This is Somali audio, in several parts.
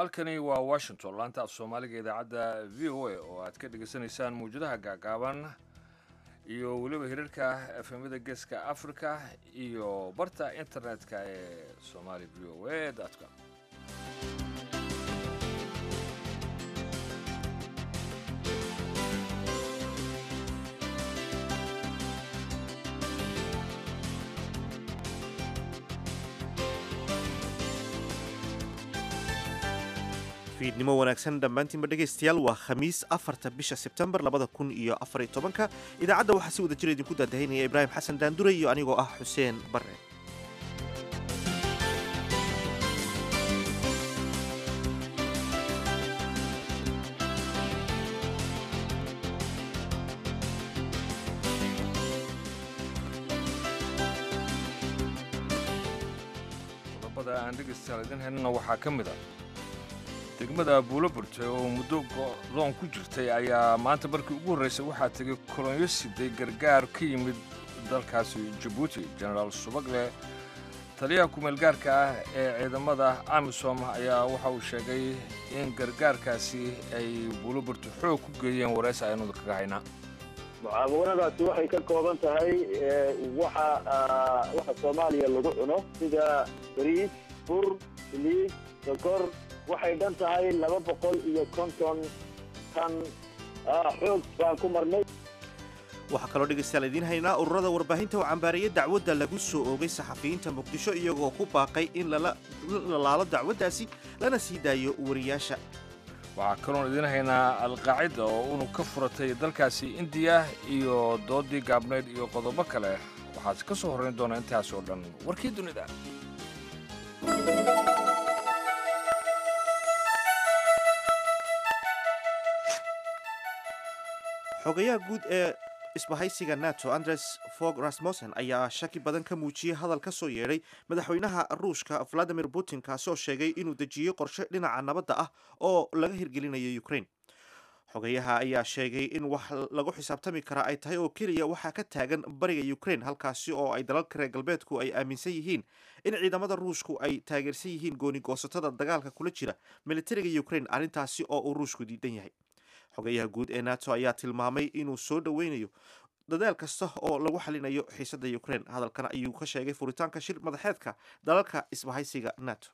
halkani waa washington laanta af soomaaliga idaacadda v o a oo aad ka dhegaysanaysaan mawjadaha gaagaaban iyo weliba hirarka efemada geeska africa iyo barta internet-ka ee somali v o a com fiidnimo wanaagsan dhammaantiinba dhegaystayaal waa khamiis afarta bisha sebtembar labada kun iyo afariy tobanka idaacadda waxaa si wada jira idinku daadahaynaya ibraahim xasan daandure iyo anigoo ah xuseen barre qodobada aan dhegaystayaal idin helnana waxaa ka mid a degmada buulo burtay oo muddo go'doon ku jirtay ayaa maanta markii ugu horraysay waxaa tegay kolonyo siday gargaar ka yimid dalkaasi jabuuti jenaraal subagle taliyaha kumeelgaarka ah ee ciidamada amisom ayaa waxa uu sheegay in gargaarkaasi ay buulo burto xoog ku geeyeen waraysi aynuda kaga haynaa mucaawanadaasi waxay ka kooban tahay waxa waxa soomaaliya lagu cuno sida bariis bur saliid sokor waxay dhan tahay laba boqol iyo konton tan xoog baan ku marnay waxaa kaloo dhegaystayaal idiin haynaa ururada warbaahinta oo cambaaraya dacwadda lagu soo oogay saxafiyiinta muqdisho iyagoo ku baaqay in la laalo dacwaddaasi lana sii daayo wariyaasha waxaa kaloon idiin haynaa alqaacida oo unug ka furatay dalkaasi indiya iyo doodii gaabnayd iyo qodobo kale waxaad ka soo horrayn doonaa intaas oo dhan warkii dunida xogayaha guud ee isbahaysiga nato andres fog rasmussen ayaa shaki badan ka muujiyey hadal ka soo yeedhay madaxweynaha ruushka valadimir putin kaasoo sheegay inuu dejiyey qorshe dhinaca nabadda ah oo laga hirgelinayo ukraine xogayaha ayaa sheegay in wax lagu xisaabtami karaa ay tahay oo keliya waxaa ka taagan bariga ukraine halkaasi oo ay dalalka reer galbeedku ay aaminsan yihiin in ciidamada ruushku ay taageersan yihiin gooni-goosatada dagaalka kula jira militariga ukraine arrintaasi oo uu ruushku diidan yahay xogayaha guud ee nato ayaa tilmaamay inuu soo dhoweynayo dadaal kasta oo lagu xalinayo xiisadda ukraine hadalkan ayuu ka sheegay furitaanka shir madaxeedka dalalka isbahaysiga nato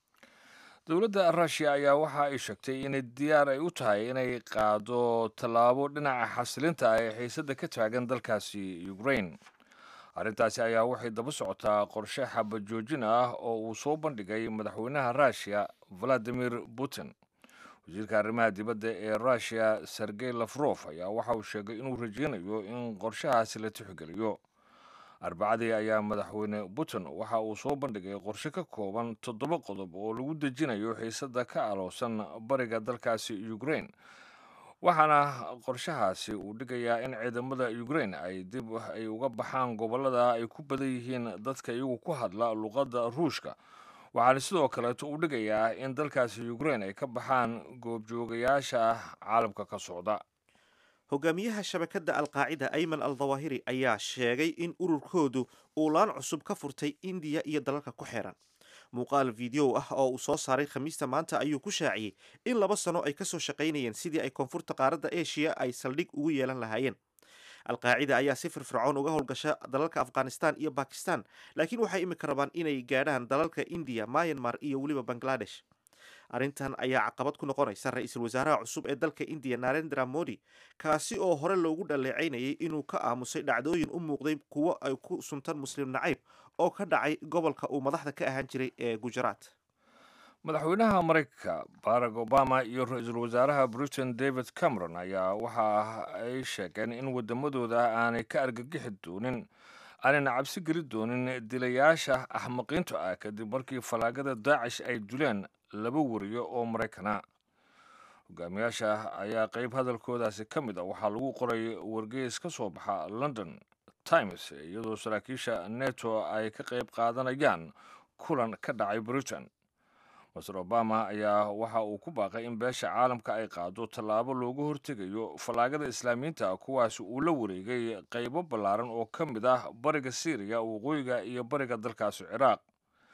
dowladda ruushiya ayaa waxa ay sheegtay inay diyaar ay u tahay inay qaado tallaabo dhinaca xasilinta ah ee xiisadda ka taagan dalkaasi ukraine arrintaasi ayaa waxay daba socotaa qorshe xabajoojin ah oo uu soo bandhigay madaxweynaha ruushiya valadimir putin wasiirka arrimaha dibadda ee ruushiya sergey lafrof ayaa waxa uu sheegay inuu rajeynayo in qorshahaasi la tixgeliyo arbacadii ayaa madaxweyne putin waxa uu soo bandhigay qorshe ka kooban toddoba qodob oo lagu dejinayo xiisadda ka aloosan bariga dalkaasi ukraine waxaana qorshahaasi uu dhigayaa in ciidamada ukraine ay dib ay uga baxaan gobollada ay ku badan yihiin dadka iyagu ku hadla luqadda ruushka waxaana sidoo kaleeto uu dhigayaa in dalkaasi ukraine ay ka baxaan goobjoogayaasha caalamka ka socda hogaamiyaha shabakadda alqaacida ayman al dawahiri ayaa sheegay in ururkoodu uu laan cusub ka furtay indiya iyo dalalka ku xeeran muuqaal video ah oo uu soo saaray khamiista maanta ayuu ku shaaciyey in laba sano ay kasoo shaqaynayeen sidii ay koonfurta qaaradda eshiya ay saldhig ugu yeelan lahaayeen alqaacida ayaa si firfircoon uga howlgasha dalalka afghanistan iyo bakistan laakiin waxay imika rabaan inay gaadhaan dalalka indiya myanmar iyo weliba bangladesh arrintan ayaa caqabad ku noqonaysa ra-iisul wasaaraha cusub ee dalka indiya narendra modi kaasi oo hore loogu dhaleecaynayay inuu ka aamusay dhacdooyin u muuqday kuwo ay ku suntan muslim nacayb oo ka dhacay gobolka uu madaxda ka ahaan jiray ee gujarat madaxweynaha maraykanka barack obama iyo ra-iisul wasaaraha britain david cameron ayaa waxa ay sheegeen in waddamadooda aanay ka argagixi doonin aanayna cabsi geli doonin dilayaasha axmaqiinta ah kadib markii fallaagada daacish ay dileen laba wariyo oo maraykana hogaamiyaasha ayaa qeyb hadalkoodaasi ka mid a waxaa lagu qoray wargeys ka soo baxa london times iyadoo saraakiisha neto ay ka qeyb qaadanayaan kulan ka dhacay britain master obama ayaa waxa uu ku baaqay in beesha caalamka ay qaado tallaabo looga hortegayo fallaagada islaamiyiinta kuwaasi uu la wareegay qaybo ballaaran oo ka mid ah bariga syriya waqooyiga iyo bariga dalkaasi ciraaq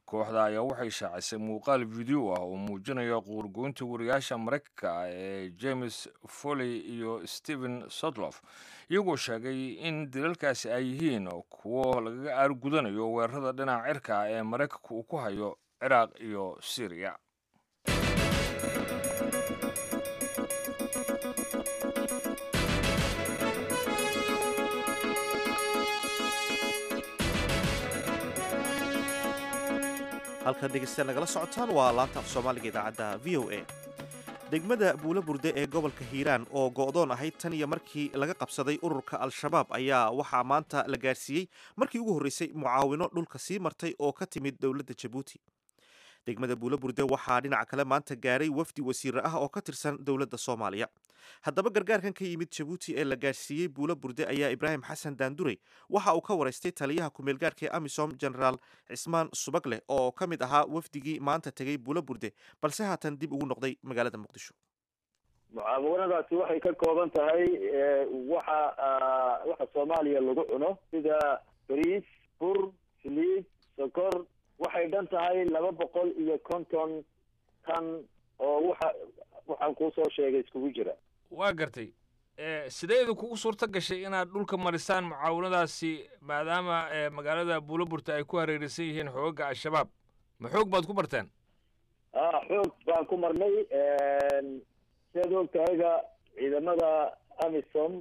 kooxda ayaa waxay shaacisay muuqaal video ah oo muujinaya quurgoynta wariyaasha maraykanka ah ee james foley iyo stephen sodlof iyagoo sheegay in dilalkaasi ay yihiin kuwo lagaga aargudanayo weerarada dhinaca cirka ah ee maraykanka uu ku hayo ciraaq iyo syriya halkan dhegeystayaal nagala socotaan waa laanta af soomaaliga idaacadda v o a degmada buulo burde ee gobolka hiiraan oo go'doon ahayd tan iyo markii laga qabsaday ururka al-shabaab ayaa waxaa maanta la gaarsiiyey markii ugu horreysay mucaawino dhulka sii martay oo ka timid dowladda jabuuti degmada buulo burde waxaa dhinaca kale maanta gaaray wafdi wasiire ah oo ka tirsan dowladda soomaaliya haddaba gargaarkan ka yimid jabuuti ee la gaarsiiyey buulo burde ayaa ibraahim xasan daandurey waxa uu ka waraystay taliyaha kumeelgaarka ee amisom genaraal cismaan subagleh oo ka mid ahaa wafdigii maanta tegey buulo burde balse haatan dib ugu noqday magaalada muqdisho mucaawanadaasi waxay ka kooban tahay waxa waxa soomaaliya lagu cuno sida bariis bur saliid sokor waxay dhan tahay laba boqol iyo konton tan oo waxa waxaan kuusoo sheegay iskugu jira waa gartay sideedu kugu suurto gashay inaad dhulka marisaan mucaawanadaasi maadaama magaalada buuloburta ay ku hareeraysan yihiin xoogaga al-shabaab ma xoog baad ku barteen a xoog baan ku marnay siaad og tahayba ciidamada amisom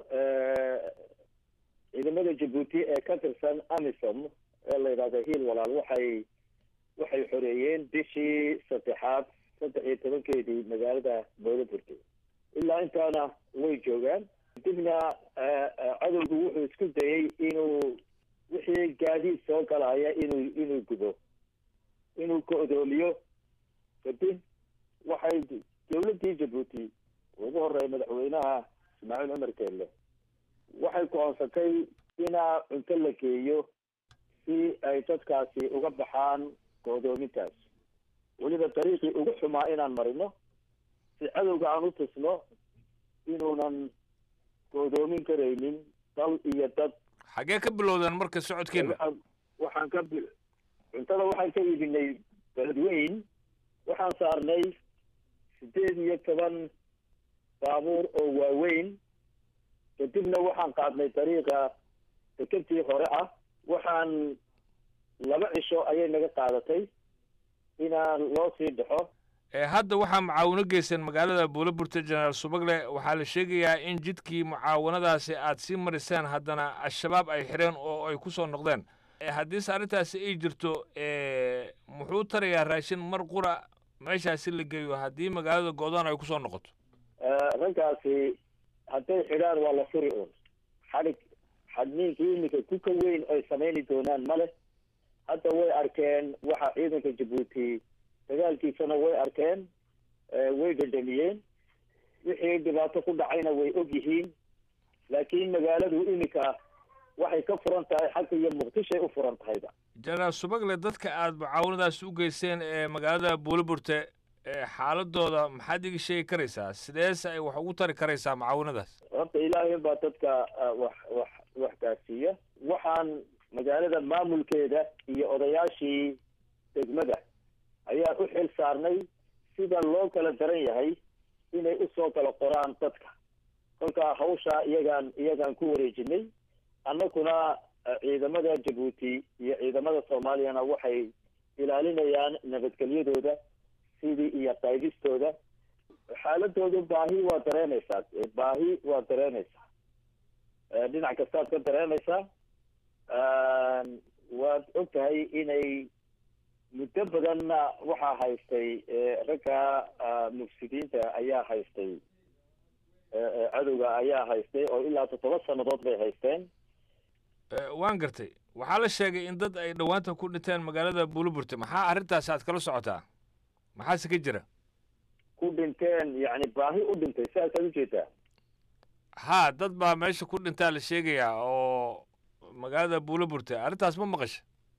ciidamada jabuuti ee ka tirsan amisom ee la yidhahdo hiil walaal waxay waxay xoreeyeen bishii saddexaad saddex iyo tobankeedii magaalada buuloburta ilaa intaana way joogaan kadibna cadowgu wuxuu isku dayey inuu wixii gaadiid soo galaya inuu inuu gubo inuu ka-doomiyo kadib waxay dawladdii jabuuti ugu horeeya madaxweynaha ismaaciil cumar keelle waxay ku-oonsatay inaa cunto la geeyo si ay dadkaasi uga baxaan go-doomintaas weliba dariiqii ugu xumaa inaan marino si cadowga aan u tusno inuunan go'doomin karaynin dal iyo dad xaggee ka bilowdeen marka socodkeena waxaan ka bi cuntada waxaan ka iibinay beledweyn waxaan saarnay sideed iyo toban baabuur oo waaweyn kadibna waxaan qaadnay dariiqa dekentii hore ah waxaan laba cisho ayay naga qaadatay inaan loo sii dhaxo hadda waxaa mucaawino geyseen magaalada buuloburta jenaraal subagle waxaa la sheegayaa in jidkii mucaawanadaasi aad sii mariseen haddana al-shabaab ay xireen oo ay ku soo noqdeen haddiise arrintaasi ay jirto muxuu tarayaa raashin mar qura meeshaasi la geeyo haddii magaalada go'doon ay kusoo noqoto raggaasi hadday xidhaan waa la furi uun xadhig xadniinkii iminka ku ka weyn ay samayni doonaan ma leh hadda way arkeen waxa ciidanka jabuuti dagaalkiisana way arkeen way dhandhamiyeen wixii dhibaato ku dhacayna way og yihiin laakiin magaaladu iminka waxay ka furan tahay xagga iyo muqdishoay u furan tahayba jenaraal subagle dadka aada mucaawanadaas u geyseen ee magaalada buuliburte xaaladooda maxaad iga sheegi karaysaa sideese ay wax ugu tari karaysaa mucaawanadaas horta ilaahay baa dadka wax wax wax gaarsiiya waxaan magaalada maamulkeeda iyo odayaashii degmada ayaan u xil saarnay sida loo kala daran yahay inay usoo kala qoraan dadka kolkaa hawshaa iyagaan iyagaan ku wareejinay annaguna ciidamada jabuuti iyo ciidamada soomaaliyana waxay ilaalinayaan nabadgelyadooda sidii iyo qaydistooda xaaladoodu baahi waa dareenaysaa baahi waa dareenaysaa dhinac kastaad ka dareenaysaa waad og tahay inay muddo badanna waxaa haystay ragga mufsidiinta ayaa haystay cadowga ayaa haystay oo ilaa toddoba sannadood bay haysteen waan gartay waxaa la sheegay in dad ay dhowaanta ku dhinteen magaalada buuliburte maxaa arrintaasi aad kala socotaa maxaase ka jira ku dhinteen yacni baahi u dhintay sidaasaad ujeedaa haa dad baa meesha ku dhintaa la sheegayaa oo magaalada buuliburte arrintaas ma maqasha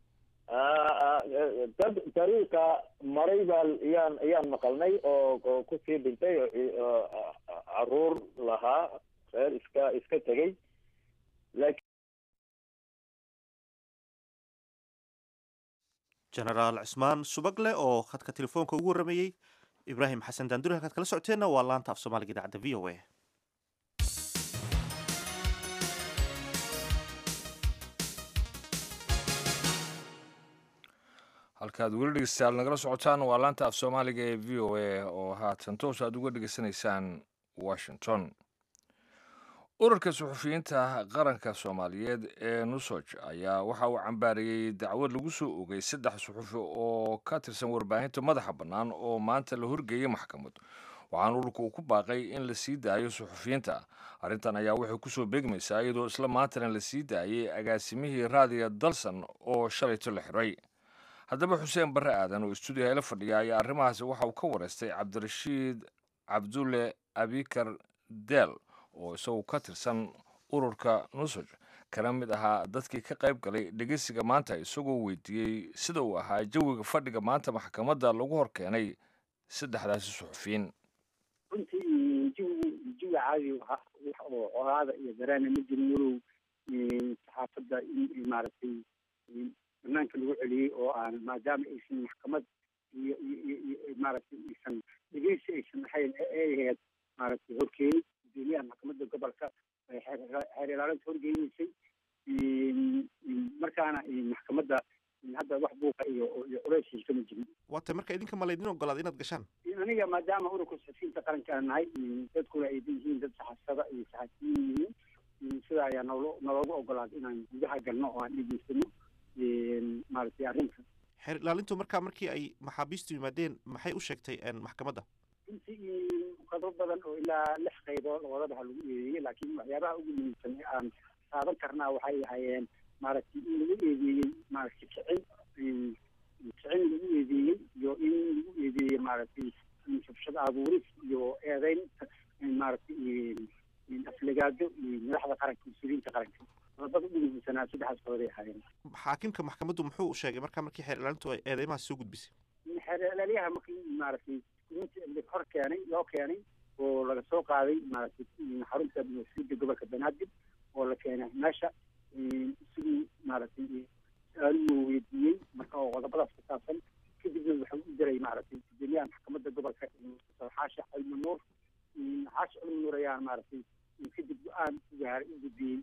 dad dariiqa maray baa yaan yaan maqalnay oo oo kusii dhintay oo caruur lahaa reer iska iska tegey laakiin jenaraal cismaan subagle oo khadka telefoonka ugu warramayey ibraahim xasan daanduri halkaad kala socoteenna waa laanta af soomaaliga idaacadda v o a halkaad weli dhegeystayaal nagala socotaan waa laanta af soomaaliga ee v o a oo haatan toos aad uga dhegeysanaysaan washington ururka suxufiyiinta qaranka soomaaliyeed ee nusoj ayaa waxa uu cambaariyey dacwad lagu soo ogay saddex suxufi oo ka tirsan warbaahinta madaxa bannaan oo maanta la horgeeyey maxkamad waxaana ururka uu ku baaqay in la sii daayo suxufiyiinta arrintan ayaa waxay kusoo beegmaysaa iyadoo isla maantana la sii daayey agaasimihii raadiga dalsan oo shalayto la xiray haddaba xuseen barre aadan oo istuudiyaha ila fadhiya ayaa arrimahaasi waxa uu ka wareystay cabdirashiid cabdulle abikar del oo isagu ka tirsan ururka nusoj kana mid ahaa dadkii ka qayb galay dhegeysiga maanta isagoo weydiiyey sida uu ahaa jawiga fadhiga maanta maxkamadda lagu hor keenay saddexdaasi suxufiyiin runtii jawi jawi caadi wax oo colaada iyo dareena ma jirin walow saxaafadda in maaragtay banaanka lagu celiyey oo aan maadaama aysan maxkamad iyo iyo iyo maaragtay aysan dhegeysi aysan ahayn ay ahayd maaragtay horkeeni gudoomiyaha maxkamadda gobolka ay xeer ilaalinta horgeynaysay markaana maxkamadda hadda wax buuqa iyo iyo culays kama jirin waata marka idinka ma laydin ogolaada inaad gashaan aniga maadaama ururka saxafiyiinta qaranka aan nahay dadkuna ay yihiin dad saxaafada iyo saxafiyiin yihiin sida ayaa nolo naloogu ogolaaday inaan gudaha galno oo aan dhegeysano maaragtay arrinta xeer ilaalintu markaa markii ay maxaabiistu yimaadeen maxay u sheegtay maxkamadda runtii qadro badan oo ilaa lix qaybood labadabaha lagu eedeeyey laakiin waxyaabaha ugu muhiimsan ee aan taaban karnaa waxay ahaayeen maaragtay in lagu eedeeyey maaragtay kicin kicin lagu eedeeyey iyo in lagu eedeeyey maaragtay shubshad abuuris iyo eedeyn maaragtay aflagaado iyo madaxda qaranka mas-uuliyiinta qaranka qodobada ugu muhiimsanaa saddexdaas qododay ahaayeen xaakimka maxkamaddu muxuu sheegay markaa markii xeer ilaalintu ay eedeymahaas soo gudbisay xeer ilaalyaha markii maaragtay hor keenay loo keenay oo laga soo qaaday maaragtay xarunta mas-uuliyadda gobolka banaadir oo la keenay meesha sidii maaragtay su-aaluhu weydiiyey marka oo qodobadaas ku saabsan kadibna wuxuu u diray maaragtay gudoomiyaha maxkamadda gobolka xaashi cilmi nuur xaashi cilmi nuur ayaa maaragtay kadib go-aan u gaaray u gudbiyey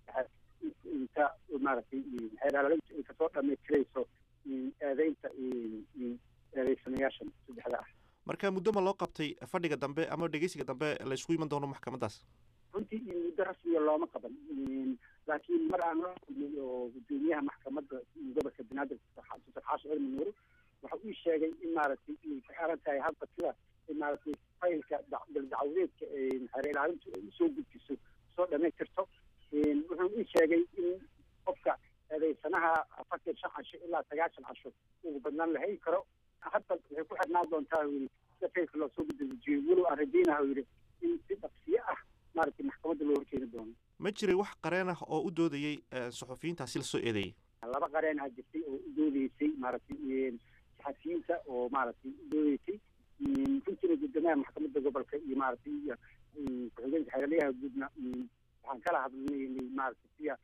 inta maaragtay xeer ilaalintu ay kasoo dhamaystirayso eedeynta eedeysanayaashan saddexda ah marka muddo ma loo qabtay fadhiga dambe ama dhegeysiga dambe la isugu iman doono maxkamaddaas runtii muddo rasmiya looma qaban laakiin mar aan la kulmay oo gudoomiyaha maxkamadda gobolka banaadir doctor xaashi cilmi nuur waxa uu sheegay in maaragtay ay ku xiran tahay hadda sida maaragtay faylka daldacwadeedka xeer ilaalintu ay usoo gudbiso soo dhamaystirto wuxuu ii sheegay in qofka eedeysanaha afartan shan casho ilaa sagaashan casho ugu badnaan la heli karo hadda waxay ku xirnaan doontaa yidhi sida faylka loo soo gudbijiyo walow aan rajaynaha yidhi in si dhaqsiyo ah maaragtay maxkamadda loo horkeeni doono ma jiray wax qareen ah oo u doodayey suxufiyiintaasi la soo eedeeyey laba qareen ah jirtay oo u doodeysay maaragtay saxafiyiinta oo maaragtay u doodeysay runtiina guddoomiyaha maxkamadda gobolka iyo maaragtay iyo ku-xigeenka xeeralyaha guudna waxaan kala hadlaynay maaragtay siya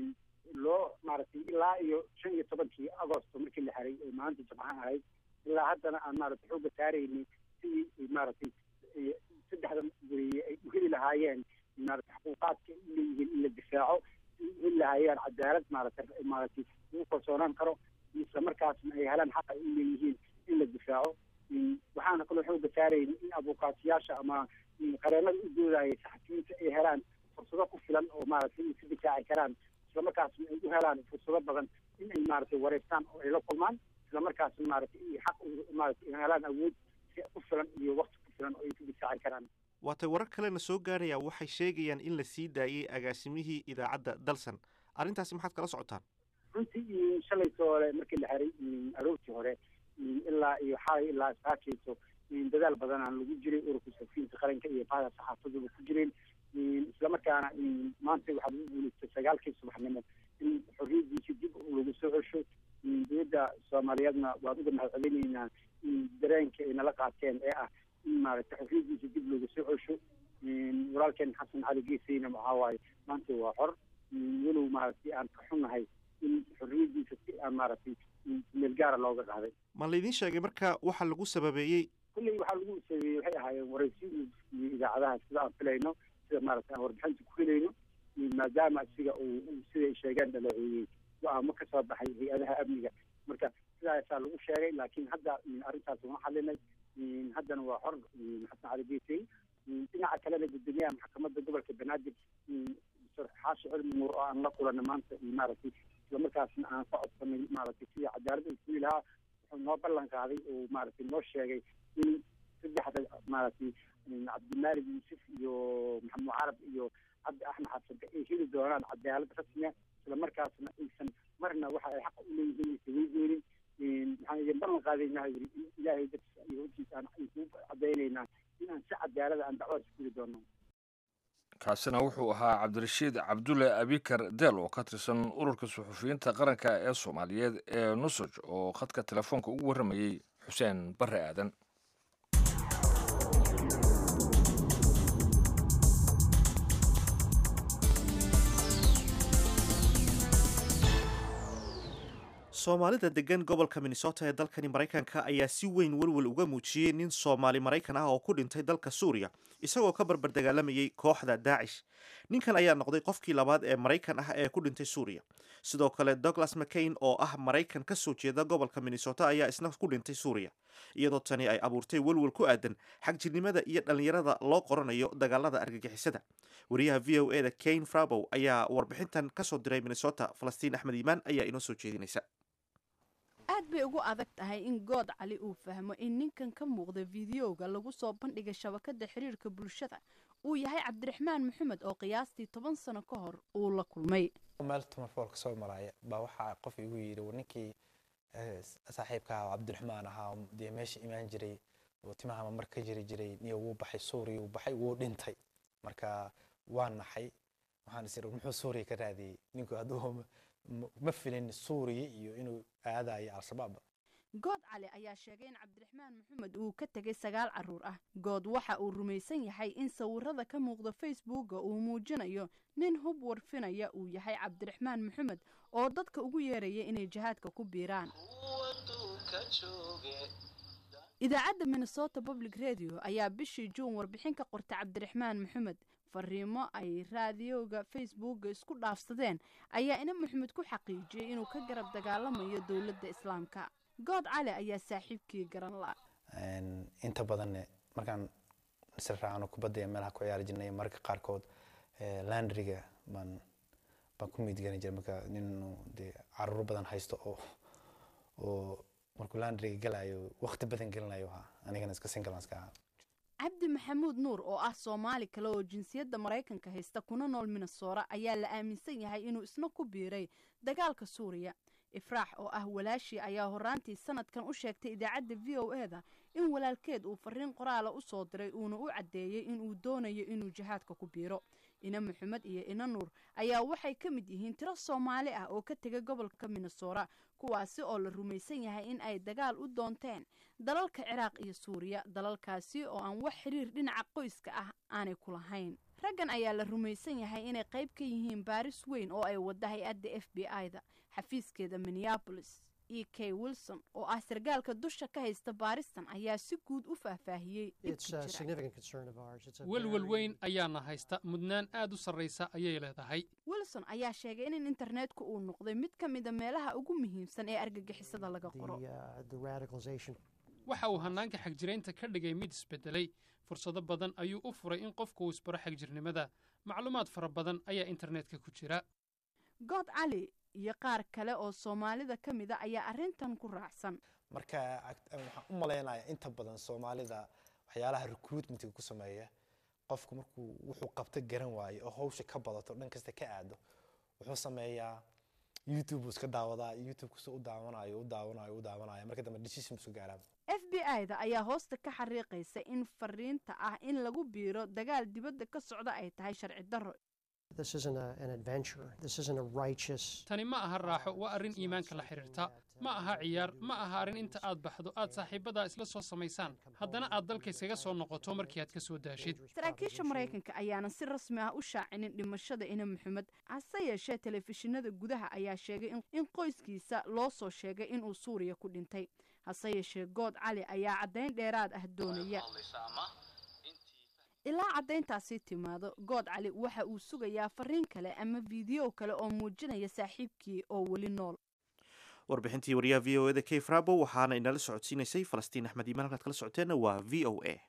loo maaragtay ilaa iyo shan iyo tobankii agosto markii la xiray oo maalinta jimcaha ahayd ilaa haddana aan maaragtay xooga saaraynay sidii maaragtay saddexda weriye ay u heli lahaayeen maaragtay xuquuqaadka u leeyihiin in la difaaco u heli lahaayeen cadaalad maaragtay maaragtay lagu kalsoonaan karo isla markaasna ay helaan xaqa u leeyihiin in la difaaco waxaana kaloo xooga saarayna in abuukaatiyaasha ama qareenada u doodaya saxafiyiinta ay helaan fursado ku filan oo maaragtay ay ka difaaci karaan isla markaasna ay u helaan fursado badan in ay maaragtay wareystaan oo ay la kulmaan isla markaasna maaragtay ay xaq maaragtay ay helaan awood si ku filan iyo wakti ku filan oo ay ku difaaci karaan waatay warar kalena soo gaaraya waxay sheegayaan in la sii daayey agaasimihii idaacadda dalsan arrintaasi maxaad kala socotaan runtii shalayto hore markii la xiray aroortii hore ilaa iyo xalay ilaa saakayso dadaal badanaan lagu jiray ururka safiinta qaranka iyo bahda saxaafaduba ku jireen islamarkaana maanta waxaa lagu guulaystay sagaalkii subaxnimo in xorriyadiisa dib lagu soo cesho dowladda soomaaliyeedna waan uga mahad celinaynaa dareenka ay nala qaateen ee ah in maaragtay xorriyadiisa dib loogu soo cesho walaalkeen xasan cali geesayna waxaa waaye maanta waa xor walow maaragtay aan ka xunnahay in xorriyadiisa si aan maaragtay meel gaara looga qaaday ma laydin sheegay marka waxa lagu sababeeyey kulley waxaa lagu sabeeyey waxay ahaayeen waraysi iyo idaacadaha sida aan filayno sida maaragtay aan warbixinta ku helayno maadaama isiga uu siday sheegeen dhaleeceeyey go-aamo ka soo baxay hay-adaha amniga marka sidaasaa lagu sheegay laakiin hadda arrintaas uma xalinay haddana waa xor xasan cali geesey dhinaca kalena guddoomiyaha maxkamadda gobolka banaadir xaashi cilmi nuur oo aan la kulanay maanta maaragtay islamarkaasna aan ka codsanay maaragtay sidii cadaalad uu sugi lahaa wuxuu noo ballan qaaday oo maaragtay noo sheegay in saddexda maaragtay cabdimaalig yuusuf iyo maxamed carab iyo cabdi axmed xasanka ay heli doonaan cadaalad rasmiya islamarkaasna aysan marna waxa ay xaq u leeyihiin aysan weydoonin maxaan idin ballan qaadaynaa yiri in ilaahay dartiisa iyo hojkiisa aan ku cadaynaynaa inaan si cadaalada aan dacwada suguli doono kaasina wuxuu ahaa cabdirashiid cabdulle abikar deel oo ka tirsan ururka suxufiyiinta qaranka ee soomaaliyeed ee nusoj oo khadka telefoonka ugu warramayey xuseen barre aadan soomaalida degan gobolka minnesota ee dalkani maraykanka ayaa si weyn welwel uga muujiyey nin soomaali maraykan ah oo ku dhintay dalka suuriya isagoo ka barbar dagaalamayay kooxda daacish ninkan ayaa noqday qofkii labaad ee maraykan ah ee ku dhintay suuriya sidoo kale douglas mccain oo ah maraykan ka soo jeeda gobolka minnesota ayaa isna ku dhintay suuriya iyadoo tani ay abuurtay welwel ku aadan xagjirnimada iyo dhallinyarada loo qoranayo dagaalada argagixisada wariyaha v o e da kane frabow ayaa warbixintan kasoo diray minnesota falastiin axmed iimaan ayaa inoo soo jeedinaysa aad bay ugu adag tahay in good cali uu fahmo in ninkan ka muuqda fideoga lagu soo bandhigay shabakada xiriirka bulshada uu yahay cabdiraxmaan maxamed oo qiyaastii toban sano ka hor uu la kulmay meel tumarfoolka soo maraya baa waxaa qof igu yidhi ninkii saaxiibka ahaa cabdiraxmaan ahaa dee meesha imaan jiray oo timahama mar ka jiri jiray niyo wuu baxay suuriya wuu baxay wuu dhintay marka waa naxay waxaan is muxuu suuriya ka raadiyey ninku hadduu ma filin suuriya iyo inuu aadayo al-shabaab good cali ayaa sheegay in cabdiraxmaan maxamed uu ka tegay sagaal caruur ah good waxa uu rumaysan yahay in sawirada ka muuqda facebooka uu muujinayo nin hub warfinaya uu yahay cabdiraxmaan maxamed oo dadka ugu yeeraya inay jihaadka ku biiraan idaacadda minnesota public radio ayaa bishii juun warbixin ka qortay cabdiraxmaan maxamed fariimo ay raadiyoga facebooka isku dhaafsadeen ayaa ina maxamed ku xaqiijiyey inuu ka garab dagaalamayo dowladda islaamka good cali ayaa saaxiibkii garan la inta badanne markaan isla raacano kubadda meelaha ku ciyaari jirnay mararka qaarkood landriga baan baan ku miidgani jiray marka nin dee caruuro badan haysto oo oo markuu landriga galayo waqti badan gelinayo ahaa anigana iska singalanska ahaa cabdi maxamuud nuur oo ah soomaali kale oo jinsiyadda maraykanka haysta kuna nool minnesora ayaa la aaminsan yahay inuu isna ku biiray dagaalka suuriya ifraax oo ah walaashii ayaa horaantii sanadkan u sheegtay idaacadda v o e da in walaalkeed uu fariin qoraala u soo diray uuna u caddeeyey inuu doonayo inuu jihaadka ku biiro ina maxamed iyo ina nuur ayaa waxay ka mid yihiin tiro soomaali ah oo ka tegay gobolka minnesora kuwaasi oo la rumaysan yahay in ay dagaal u doonteen dalalka ciraaq iyo suuriya dalalkaasi oo aan wax xiriir dhinaca qoyska ah aanay ku lahayn raggan ayaa la rumaysan yahay inay qayb ka yihiin baaris weyn oo ay wadda hay-adda f b i da xafiiskeeda minneabolis e k wilson oo ah sargaalka dusha ka haysta baaristan ayaa si guud u faahfaahiyey welwel weyn ayaana haysta mudnaan aad u sarraysa ayay leedahay wilson ayaa sheegay in internetku uu noqday mid ka mida meelaha ugu muhiimsan ee argagixisada laga qoro waxa uu hannaanka xagjiraynta ka dhigay mid isbedelay fursado badan ayuu u furay in qofku uu isbaro xagjirnimada macluumaad fara badan ayaa internetka ku jira good cali iyo qaar kale oo soomaalida ka mida ayaa arrintan ku raacsan marka waxaan u malaynayaa inta badan soomaalida waxyaalaha recruitmentka ku sameeya qofku markuu wuxuu qabto garan waayo oo hawsha ka badato dhan kasta ka aado wuxuu sameeyaa youtube iska daawadaa youtube kasta u daawanayo u daawanayo u daawanayo marka dambe decision isu gaaraa f b i da ayaa hoosta ka xariiqaysa in fariinta ah in lagu biiro dagaal dibadda ka socda ay tahay sharci darro This isn't a, an adventure. This isn't a righteous. tani ma aha raaxo waa arrin iimaanka la xidhiirta ma aha ciyaar ma aha arrin inta aad baxdo aad saaxiibbadaa isla soo samaysaan haddana aad dalka iskaga soo noqoto markii aad ka soo daashid saraakiisha maraykanka ayaana si rasmi ah u shaacinin dhimashada ina maxamed hase yeeshee telefishinada gudaha ayaa sheegay in- in qoyskiisa loo soo sheegay inuu suuriya ku dhintay hase yeeshee good cali ayaa caddayn dheeraad ah doonaya ilaa caddayntaasi timaado good cali waxa uu sugayaa fariin kale ama fiideo kale oo muujinaya saaxiibkii oo weli nool warbixintii wariyaha v o eda kay frabo waxaana inala socodsiinaysay falastiin axmed iimaan halkaad kala socoteenna waa v o a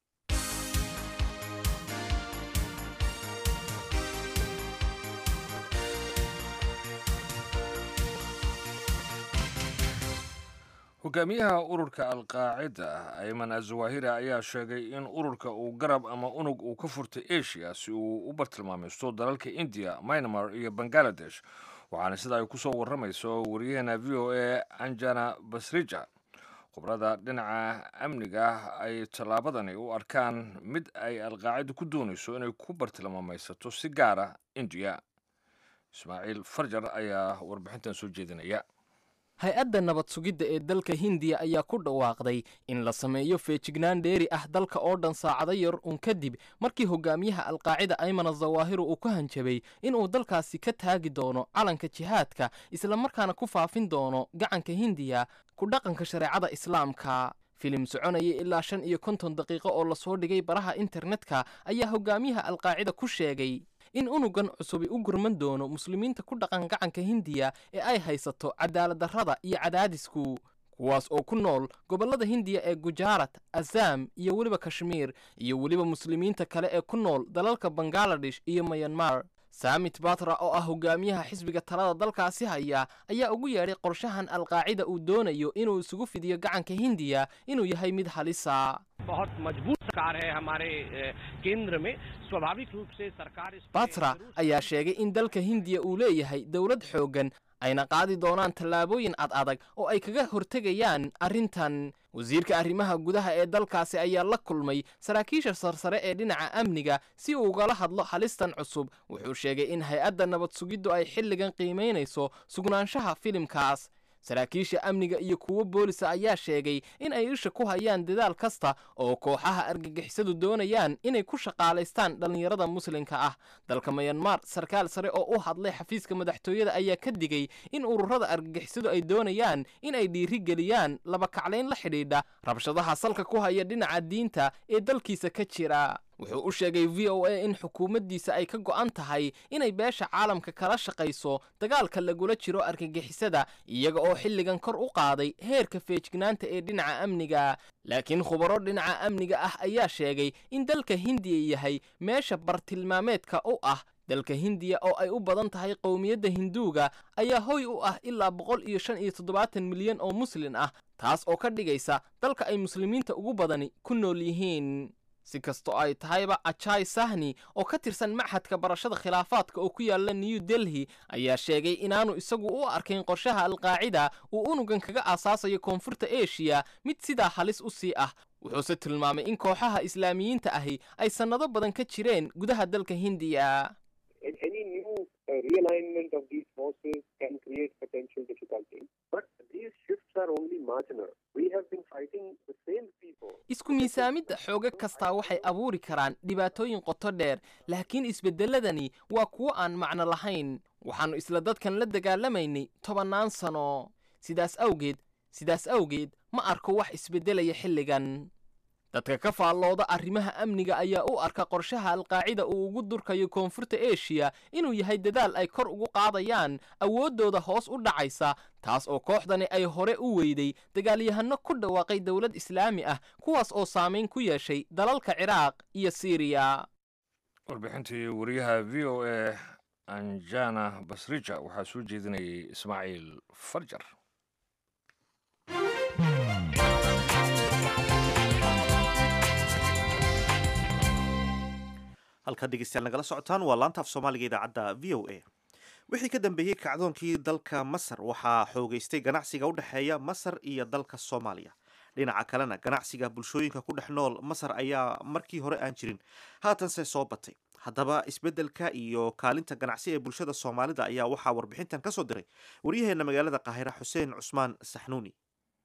hogaamiyaha ururka alqaacida ayman azawahiri ayaa sheegay in ururka uu garab ama unug uu ka furtay asia si uu u bartilmaamaysto dalalka indiya myanmar iyo bangaladesh waxaana sida ay kusoo waramayso wariyaheena v o a anjana basrija khubrada dhinaca amniga ay tallaabadani u arkaan mid ay alqaacida ku doonayso inay ku bartilmaamaysato si gaara indiya ismaaciil farjar ayaa warbixintan soo jeedinaya hay-adda nabad sugidda ee dalka hindiya ayaa ku dhawaaqday in la sameeyo feejignaan dheeri ah dalka oo dhan saacado yar uun kadib markii hogaamiyaha alqaacida ayman azawaahiru uu ku hanjabay inuu dalkaasi ka taagi doono calanka jihaadka islamarkaana ku faafin doono gacanka hindiya ku dhaqanka shareecada islaamka filim soconaya ilaa shan iyo konton daqiiqo oo lasoo dhigay baraha internetka ayaa hogaamiyaha alqaacida ku sheegay in unugan cusubi u gurman doono muslimiinta ku dhaqan gacanka hindiya ee ay haysato cadaaladdarrada iyo cadaadisku kuwaas oo ku nool gobollada hindiya ee gujaarat azam iyo weliba kashmiir iyo weliba muslimiinta kale ee ku nool dalalka bangaladesh iyo mayanmar saamit batra oo ah hogaamiyaha xisbiga talada dalkaasi haya ayaa ugu yeedhay qorshahan alqaacida uu doonayo inuu isugu fidiyo gacanka hindiya inuu yahay mid halisa बहुत मजबूत सरकार है हमारे अ, केंद्र में स्वाभाविक रूप से सरकार इस पे batra जरूर ayaa sheegay in dalka hindiya uu leeyahay dowlad xooggan ayna qaadi doonaan tallaabooyin ad adag oo ay kaga hortegayaan arrintan wasiirka arrimaha gudaha ee dalkaasi ayaa la kulmay saraakiisha sarsare ee dhinaca amniga si uu ugala hadlo halistan cusub wuxuu sheegay in hay-adda nabad sugiddu ay xilligan qiimaynayso sugnaanshaha filimkaas saraakiisha amniga iyo kuwo boolisa ayaa sheegay in ay isha ku hayaan dadaal kasta oo kooxaha argagixisadu doonayaan inay ku shaqaalaystaan dhallinyarada muslimka ah dalka mayanmar sarkaal sare oo u hadlay xafiiska madaxtooyada ayaa ka digay in ururada argagixisadu ay doonayaan in ay dhiiri geliyaan laba kaclayn la xidhiidha rabshadaha salka ku haya dhinaca diinta ee dalkiisa ka jira wuxuu u sheegay v o a in xukuumaddiisa ay ka go'an tahay inay beesha caalamka kala shaqayso dagaalka lagula jiro argagixisada iyaga oo xilligan kor u qaaday heerka feejignaanta ee dhinaca amniga laakiin khubaro dhinaca amniga ah ayaa sheegay in dalka hindiya yahay meesha bartilmaameedka u ah dalka hindiya oo ay u badan tahay qowmiyadda hinduuga ayaa hoy u ah ilaa boqol iyo shan iyo toddobaatan milyan oo muslin ah taas oo ka dhigaysa dalka ay muslimiinta ugu badani ku nool yihiin si kastoo ay tahayba ajai sahni oo ka tirsan machadka barashada khilaafaadka oo ku yaala new delhi ayaa sheegay inaanu isagu u arkayn qorshaha alqaacida uu unugan kaga aasaasayo koonfurta eshiya mid sidaa halis u sii ah wuxuuse tilmaamay in kooxaha islaamiyiinta ahi ay sannado badan ka jireen gudaha dalka hindiya any new uh, realignment of these forces can create potential difficulties. But these shifts are only marginal. We have been fighting the same people. isku miisaamidda xooga kastaa waxay abuuri karaan dhibaatooyin qoto dheer laakiin isbeddelladani waa kuwo aan macno lahayn waxaannu isla dadkan la dagaalamaynay tobannaan sano sidaas awgeed sidaas awgeed ma arko wax isbeddelaya xilligan dadka ka faallooda arrimaha amniga ayaa u arka qorshaha alqaacida uu ugu durkayo koonfurta eshiya inuu yahay dadaal ay kor ugu qaadayaan awooddooda hoos u dhacaysa taas oo kooxdani ay hore u weyday dagaalyahanno ku dhawaaqay dowlad islaami ah kuwaas oo saamayn ku yeeshay dalalka ciraaq iyo siiriya warbixintii wariyaha v o a anjana basrija waxaa soo jeedinayay ismaaciil farjar halkaad dhegeystayaal nagala socotaan waa laanta af soomaaliga idaacadda v o a wixii ka dambeeyey kacdoonkii dalka masar waxaa xoogeystay ganacsiga u dhexeeya masar iyo dalka soomaaliya dhinaca kalena ganacsiga bulshooyinka ku dhex nool masar ayaa markii hore aan jirin haatanse soo batay haddaba isbeddelka iyo kaalinta ganacsi ee bulshada soomaalida ayaa waxaa warbixintan ka soo diray waryaheena magaalada qaahira xuseen cusmaan saxnuuni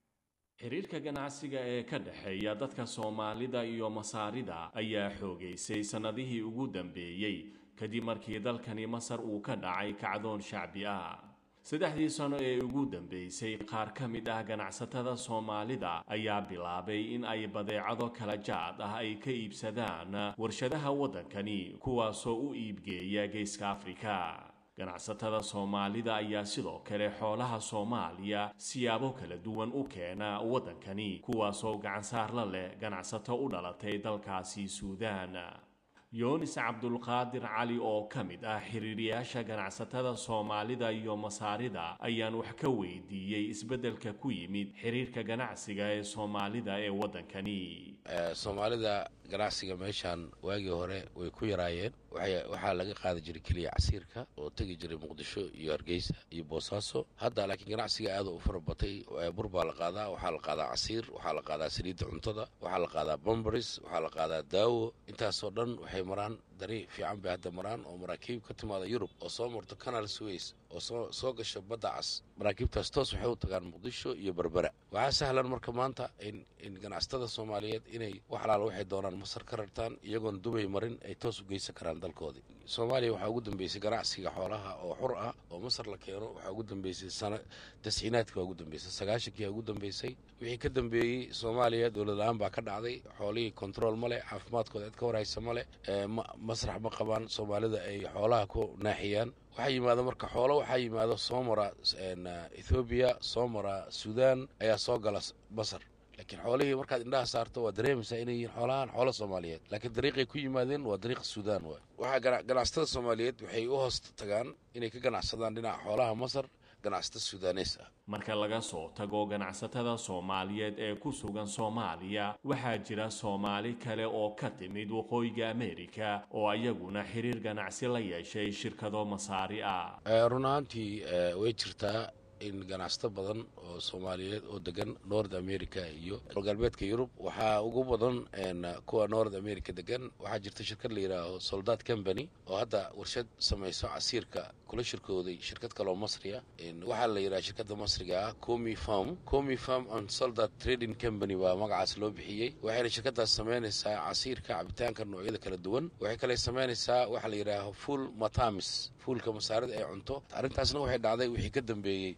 xiriirka ganacsiga ee ka dhexeeya dadka soomaalida iyo masaarida ayaa xoogaysay sannadihii ugu dambeeyey kadib markii dalkani masar uu ka dhacay kacdoon shacbi ah saddexdii sano ee ugu dambeysay qaar ka mid ah ganacsatada soomaalida ayaa bilaabay in ay badeecado kala jaad ah ay ka iibsadaan warshadaha waddankani kuwaasoo u iibgeeya geeska afrika ganacsatada soomaalida ayaa sidoo kale xoolaha soomaaliya siyaabo kala duwan u keena waddankani kuwaasoo gacansaar la leh ganacsato u dhalatay dalkaasi suudaan yoonis cabdulqaadir cali oo ka mid ah xiriiriyaasha ganacsatada soomaalida iyo masaarida ayaan wax ka weydiiyey isbeddelka ku yimid xiriirka ganacsiga ee soomaalida ee waddankani soomaalida ganacsiga meeshaan waagii hore way ku yaraayeen waxaa laga qaadi jiray keliya casiirka oo tegi jiray muqdisho iyo hargeysa iyo boosaaso hadda laakiin ganacsiga aada u fara batay bur baa la qaadaa waxaa la qaadaa casiir waxaa la qaadaa saliidda cuntada waxaa la qaadaa bombaris waxaa la qaadaa daawo intaasoo dhan waxay maraan dari fiican bay hadda maraan oo maraakiib ka timaada yurub oo soo marto canal sways oo soo soo gasha badda cas maraakiibtaas toos waxay u tagaan muqdisho iyo berbera waxaa sahlan marka maanta in in ganacsatada soomaaliyeed inay wax alaala waxay doonaan masar ka rartaan iyagoon dubay marin ay toos u geysan karaan dalkoodii soomaaliya waxaa ugu dambeysay ganacsiga xoolaha oo xur ah oo masar la keeno waxaa ugu dambeysay sana tasciinaadka waa ugu dambeysay sagaashankiyaa ugu dambeysay wixii ka dambeeyey soomaaliya dowlad la-aan baa ka dhacday xoolihii control ma leh caafimaadkooda cid ka warhaysa ma leh masrax ma qabaan soomaalida ay xoolaha ku naaxiyaan waxaa yimaada marka xoolo waxaa yimaado soo mara ethoobiya soo mara suudaan ayaa soo gala masar laakiin xoolihii markaad indhaha saarto waa dareemaysaa inay yihiin xoolahan xoolo soomaaliyeed laakiin dariiqay ku yimaadeen waa dariiqa suudaan waay waxaa ganacsatada soomaaliyeed waxay u hoos tagaan inay ka ganacsadaan dhinaca xoolaha masar ganacsata suudaaneys ah marka laga soo tago ganacsatada soomaaliyeed ee ku sugan soomaaliya waxaa jira soomaali kale oo ka timid waqooyiga amerika oo ayaguna xiriir ganacsi la yeeshay shirkado masaari ah run ahaantii way jirtaa in ganacsato badan oo soomaaliyeed oo degan north america iyo galbeedka yurub waxaa ugu badan kuwa north america degan waxaa jirta shirkad la yidhaaho soldat company oo hadda warshad samayso casiirka kula shirkooday shirkad kaleoo masriya waxaa la yidhaha shirkadda masriga ah comi farm comi farm and soldat trading company baa magacaas loo bixiyey waxayna shirkadaas samaynaysaa casiirka cabitaanka noocyada kala duwan waxay kale samaynaysaa waxaa la yidhaaho full matamis fuulka masaarida ee cunto arrintaasna waxay dhacday wixii ka dambeeyey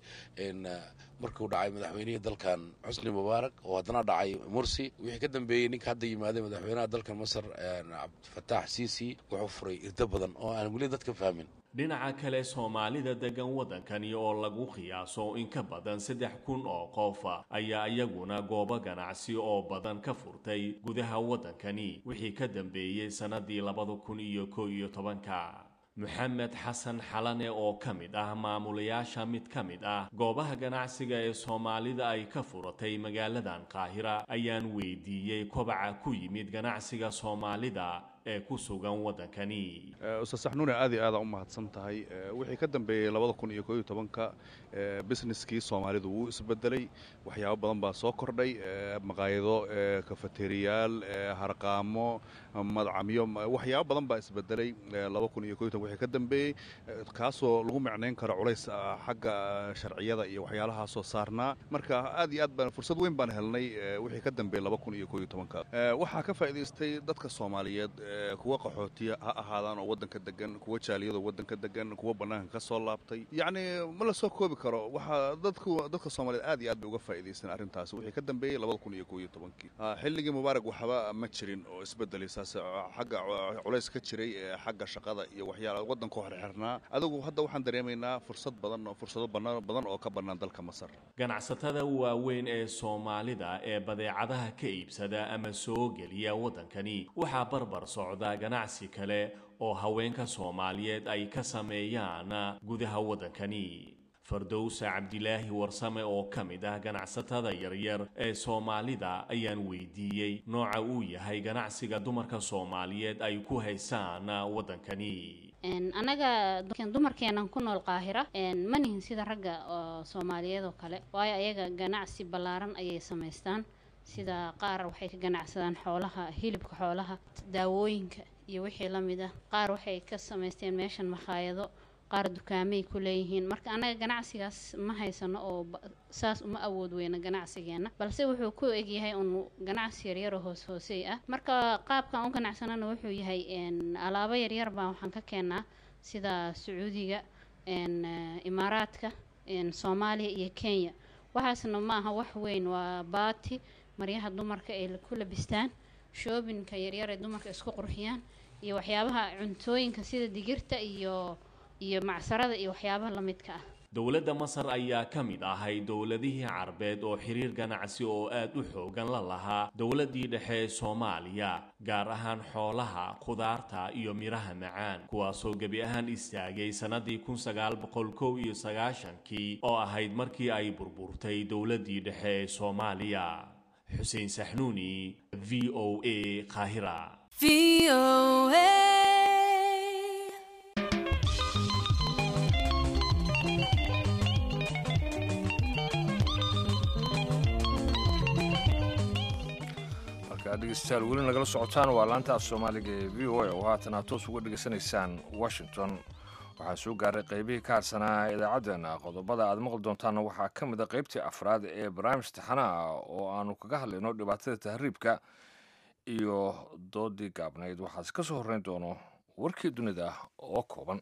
markuu dhacay madaxweynihii dalkan xusni mubaarak oo haddana dhacay mursi wixii ka dambeeyey ninka hadda yimaaday madaxweynaha dalkan masar cabdifataax siisi wuxuu furay irdo badan oo aan weli dadka fahmin dhinaca kale soomaalida degan waddankani oo lagu qiyaaso in ka badan saddex kun oo qof ayaa iyaguna goobo ganacsi oo badan ka furtay gudaha waddankani wixii ka dambeeyey sannadii labada kun iyo kow iyo tobanka moxamed xasan xalane oo ka mid ah maamulayaasha mid ka mid ah goobaha ganacsiga ee soomaalida ay ka furatay magaaladan qaahira ayaan weydiiyey kobaca ku yimid ganacsiga soomaalida ee ku sugan waddankani ustaad saxnuune aad iyo aada u mahadsan tahay wixii ka dambeeyey labada kun iyo koo iyo tobanka businesskii soomaalidu wuu isbedelay waxyaabo badan baa soo kordhay maqaayado kafateriyaal harqaamo madcamyo waxyaabo badan baa isbedelay laba kun iyo koo iyo toban wixii ka dambeeyey kaasoo lagu micnayn karo culays xagga sharciyada iyo waxyaalahaasoo saarnaa marka aad iyo aad baan fursad weyn baan helnay wixii ka dambeeyey laba kun iyo koo iyo tobanka waxaa ka faa'iidaystay dadka soomaaliyeed kuwa qaxootiya ha ahaadaan oo waddanka degan kuwa jaaliyadoo waddanka degan kuwa bannaanka ka soo laabtay yacni ma la soo koobi karo waxaa dadku dadka soomaaliyeed aad iyo aad bay uga faa'iidaysteen arrintaas wixii ka dambeeyey labada kun iyo koo iyo tobankii xilligii mubaarak waxba ma jirin oo isbedelay saas xagga culays ka jiray xagga shaqada iyo waxyaala waddanka xirxirnaa adigu hadda waxaan dareemaynaa fursad badan oo fursado badan oo ka bannaan dalka masar ganacsatada waaweyn ee soomaalida ee badeecadaha ka iibsada ama soo geliya waddankani waxaa barbar socda ganacsi kale oo haweenka soomaaliyeed ay ka sameeyaan gudaha waddankani fardowsa cabdilaahi warsame oo ka mid ah ganacsatada yaryar ee soomaalida ayaan weydiiyey nooca uu yahay ganacsiga dumarka soomaaliyeed ay ku haysaan waddankani annaga dumarkeenan ku nool qaahira ma nihin sida ragga oo soomaaliyeed oo kale waayo ayaga ganacsi ballaaran ayay samaystaan sida qaar waxay ka ganacsadaan xoolaha hilibka xoolaha daawooyinka iyo wixii la mid ah qaar waxay ka samaysteen meeshan makhaayado qaar dukaamay ku leeyihiin marka annaga ganacsigaas ma haysano oo ba- saas uma awood weyna ganacsigeena balse wuxuu ku egyahay un ganacsi yaryar oo hoos hoosey ah marka qaabkan u ganacsanana wuxuu yahay een, alaabo yaryar baan waxaan ka keenaa sida sacuudiga een, eh, imaaraadka een, soomaaliya iyo kenya waxaasna ma aha wax weyn waa baati maryaha dumarka ay ku labistaan shoobinka yaryar ee dumarka isku qurxiyaan iyo waxyaabaha cuntooyinka sida digirta iyo iyo macsarada iyo waxyaabaha la midka ah dowladda masar ayaa ka mid ahay dowladihii carbeed oo xiriir ganacsi oo aad u xoogan la lahaa dowladdii dhexe ee soomaaliya gaar ahaan xoolaha khudaarta iyo midhaha macaan kuwaasoo gebi ahaan istaagay sannadii kun sagaal boqol kow iyo sagaashankii oo ahayd markii ay burburtay dowladdii dhexe ee soomaaliya xuseen saxnuuni v o a qaahira markaa dhegeystayaal weli nagala socotaan waa laanta af soomaaliga ee v o a oo haatan aad toos uga dhegeysanaysaan washington waxaa soo gaaray qaybihii ka harsanaa idaacaddeenna qodobada aad maqli doontaanna waxaa ka mid a qaybtii afraad ee barnaamij taxanaha oo aanu kaga hadlayno dhibaatada tahriibka iyo doodii gaabnayd waxaase ka soo horreyn doono warkii dunida oo kooban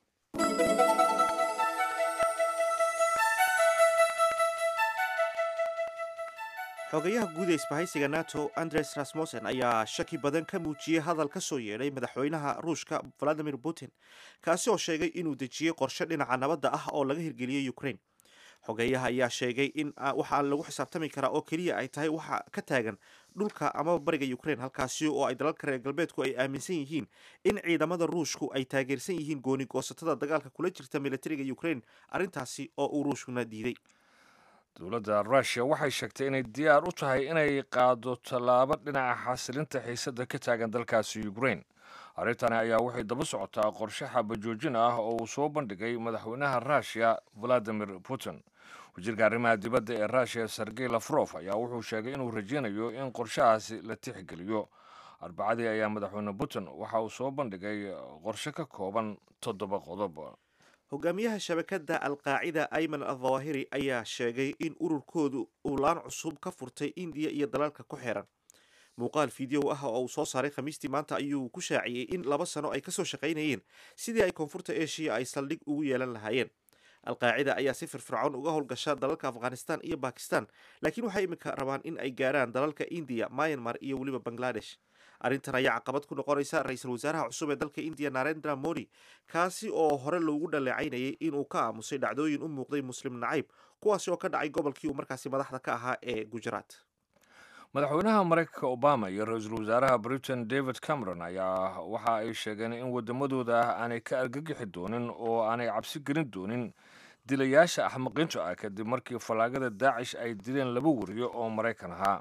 xogayaha guud ee isbahaysiga nato andres rasmussen ayaa shaki badan ka muujiyey hadal ka soo yeedhay madaxweynaha ruushka valadimir putin kaasi oo sheegay inuu dejiyey qorshe dhinaca nabadda ah oo laga hirgeliyey ukraine xogeeyaha ayaa sheegay in ah, waxa lagu xisaabtami karaa oo keliya ay tahay waxa ka taagan dhulka amaba bariga ukraine halkaasi oo ay dalalka reer galbeedku ay aaminsan yihiin in ciidamada ruushku ay taageersan yihiin gooni goosatada dagaalka kula jirta militariga ukraine arrintaasi oo uu ruushkuna diiday dowladda rushia waxay sheegtay inay diyaar u tahay inay qaado tallaabo dhinaca xasilinta xiisadda ka taagan dalkaasi ukraine arrintani ayaa waxay daba socotaa qorshe xabajoojin ah oo uu soo bandhigay madaxweynaha rushia valadimir putin wasiirka arrimaha dibadda ee rushia sergey lafrof ayaa wuxuu sheegay inuu rajeynayo in qorshahaasi la tixgeliyo arbacadii ayaa madaxweyne putin waxa uu soo bandhigay qorshe ka kooban toddoba qodob hogaamiyaha shabakadda alqaacida ayman aldawahiri ayaa sheegay in ururkoodu uu laan cusub ka furtay indiya iyo dalalka ku xeeran muuqaal fideow ah oo uu soo saaray khamiistii maanta ayuu ku shaaciyey in laba sano ay kasoo shaqaynayeen sidii ay koonfurta eshiya ay saldhig ugu yeelan lahaayeen alqaacida ayaa si firfircoon uga howlgasha dalalka afghanistan iyo bakistan laakiin waxay iminka rabaan in ay gaaraan dalalka indiya myanmar iyo weliba bangladesh arrintan ayaa caqabad ku noqonaysa ra-iisul wasaaraha cusub ee dalka indiya narendra modi kaasi oo hore loogu dhaleecaynayay inuu ka aamusay dhacdooyin u muuqday muslim nacayb kuwaasi oo ka dhacay gobolkii uu markaasi madaxda ka ahaa ee gujarat madaxweynaha maraykanka obama iyo ra-iisul wasaaraha britain david cameron ayaa waxa ay sheegeen in waddamadooda aanay ka argagixi doonin oo aanay cabsi gelin doonin dilayaasha axmaqiinta ah kadib markii fallaagada daacish ay dileen laba wariyo oo maraykan ahaa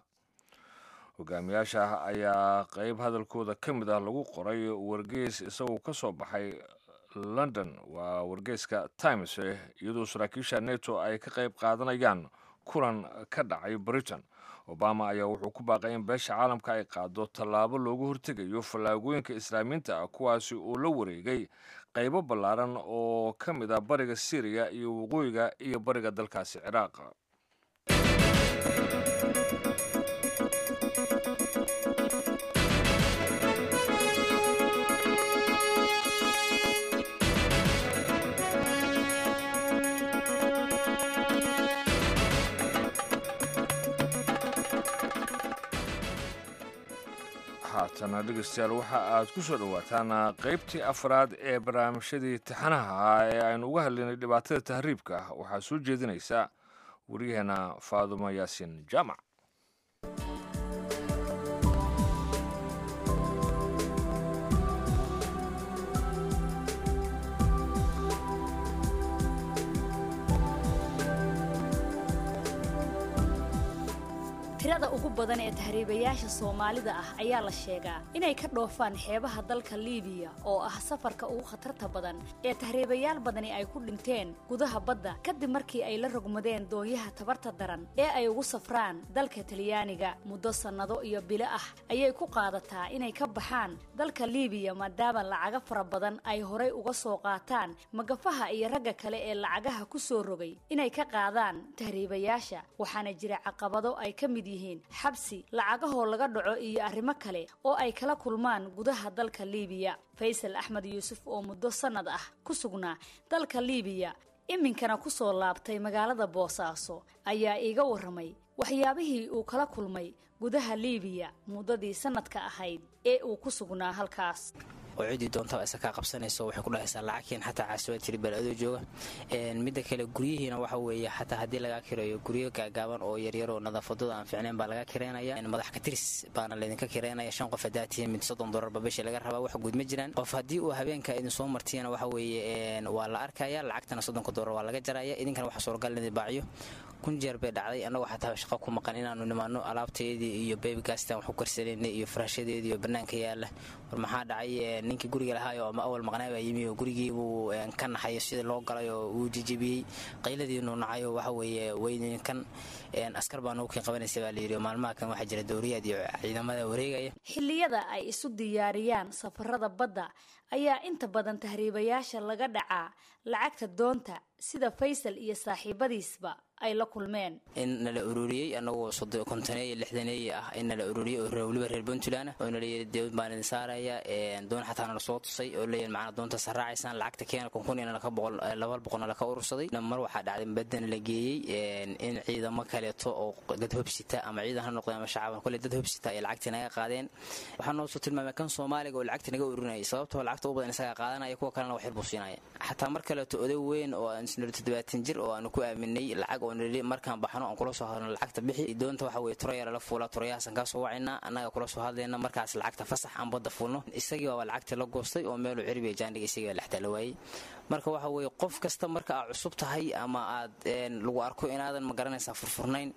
hogaamiyaasha ayaa qeyb hadalkooda ka mid ah lagu qoray wargeys isagoo ka soo baxay london waa wargeyska times iyadoo saraakiisha neto ay ka qeyb qaadanayaan kulan ka dhacay britain obama ayaa wuxuu ku baaqay in beesha caalamka ay qaado tallaabo loogu hortegayo fallaagooyinka islaamiinta ah kuwaasi oo la wareegay qaybo ballaaran oo ka mid ah bariga syriya iyo waqooyiga iyo bariga dalkaasi ciraaq haatana dhegeystayaal waxa aad ku soo dhowaataan qaybtii afraad ee barnaamijyadii taxanaha ahaa ee aynu uga hadlaynay dhibaatada tahriibka waxaa soo jeedinaysa waryaheena faadumo yaasin jaamac tirada ugu badan ee tahriibayaasha soomaalida ah ayaa la sheegaa inay ka dhoofaan xeebaha dalka liibiya oo ah safarka ugu khatarta badan ee tahriibayaal badani ay ku dhinteen gudaha badda kadib markii ay la rogmadeen doonyaha tabarta daran ee ay ugu safraan dalka talyaaniga muddo sannado iyo bilo ah ayay ku qaadataa inay ka baxaan dalka liibiya maadaama lacaga fara badan ay horay uga soo qaataan magafaha iyo ragga kale ee lacagaha ku soo rogay inay ka qaadaan tahriibayaasha waxaana jira caqabado ay ka mid yihiin xabsi lacagahoo laga dhaco iyo arrimo kale oo ay kala kulmaan gudaha dalka liibiya faysal axmed yuusuf oo muddo sannad ah ku sugnaa dalka liibiya iminkana ku soo laabtay magaalada boosaaso ayaa iiga warramay waxyaabihii uu kala kulmay gudaha liibiya muddadii sannadka ahayd ee uu ku sugnaa halkaas oo ciddii doontaba isa kaa qabsanayso waxay ku dhahaysaa lacagkiin xataa caasiwaad jiri bal-adoo jooga midda kale guryihiina waxa weeye xataa haddii lagaa kireeyo guryo gaagaaban oo yaryar oo nadaafadooda aan fiicnayn baa laga kireynaya madax katiris baana laydinka kireynaya shan qof haddaa tihiin mid soddon dollarba bishii laga rabaa wax guud ma jiraan qof haddii uu habeenka idin soo martiyana waxa weeye waa la arkaya lacagtana soddonka dollar waa laga jaraya idinkana waxa suuragal idin baaciyo kun jeer bay dhacday annagoo xataa shaqo ku maqan inaanu nimaano alaabteedii iyo bebigastan wax ku karsanaynay iyo faraashadeedii iyo bannaanka yaalla war maxaa dhacay ninkii guriga lahaayo ama awal maqnaa baa yimi oo gurigii buu ka naxayo sidii loo galay oo uu jijibiyey qayladiinu nacayo waxa weeye weydinkan askar baa nagu kii qabanaysa baa layidhi maalmaha kan waxaa jira dowriyaad iyo ciidamada wareegaya xilliyada ay isu diyaariyaan safarada badda ayaa inta badan tahriibayaasha laga dhacaa lacagta doonta sida faysal iyo saaxiibadiisba ay la kulmeen in nala ururiyey annagoo kontoneeye lixdaneeye ah in nala ururiyey oo weliba reer puntland oo nalayihi doon baan idin saaraya doon xataa nala soo tusay oo leeyahin macnaa doontaas raacaysaan lacagta keena kunkun ina laka boqol laba boqolna laka urursaday mar waxaa dhacday badana la geeyey in ciidamo kaleeto oo dad hobsita ama ciidan ha noqdeen ama shacaban kole dad hobsita ay lacagtii naga qaadeen waxaa noo soo tilmaamay kan soomaaliga oo lacagta naga ururinayay sababtoo lacagta u badan isagaa qaadanaya kuwa kalena wax yarbuu siinaya xataa mar kaleeto oday weyn oo aan isnolo toddobaatan jir oo aanu ku aaminay lacag oo nali markaan baxno aan kula soo hadno lacagta bixi doonta waxa weye turaya lala fuula turayahaasan kaa soo wacayna annaga kula soo hadlayna markaas lacagta fasax aan badda fuulno isagii baaba lacagtii la goostay oo meeluu ciribiya jaandhiga isagii baa lextaa la waayey marka waxa weeye qof kasta marka aad cusub tahay ama aad lagu arko inaadan ma garanaysaa furfurnayn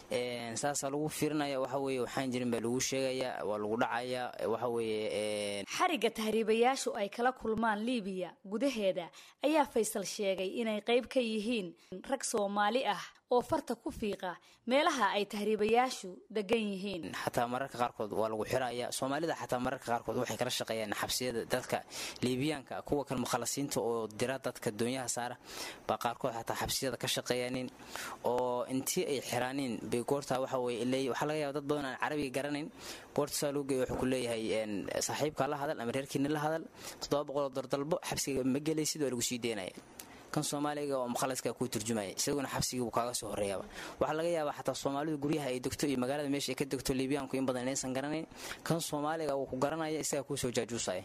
saasaa lagu fiirinaya waxa weeye waxaan jirin baa lagu sheegaya waa lagu dhacaya waxa weeye xarigga tahriibayaashu ay kala kulmaan liibiya gudaheeda ayaa faysal sheegay inay qayb ka yihiin rag soomaali ah oo farta ku fiiqa meelaha ay tahriibayaashu degan yihiin xataa mararka qaarkood waa lagu xiraya soomaalida xataa mararka qaarkood waxay kala shaqeeyaan xabsiyada dadka liibiyaanka kuwa kan mukhalasiinta oo dira dadka doonyaha saara baa qaarkood xataa xabsiyada ka shaqeeyaanin oo intii ay xiraanin bay goortaa waxa weye ilay waxaa laga yaaba dad badan aan carabiga garanayn goorta saa loo geeyo wuxuu ku leeyahay saaxiibkaa la hadal ama reerkiina la hadal toddoba boqoloo dardalbo xabsiga ma gelaysid waa lagu sii deynaya kan soomaaliga oo mukhalaska kuu turjumaya isaguna xabsigii buu kaaga soo horreeyaaba waxaa laga yaabaa xataa soomaalidu guryaha ay degto iyo magaalada meesha ay ka degto liibiyaanku in badan inaysan garanayn kan soomaaliga uu ku garanaya isagaa kuu soo jaajuusaya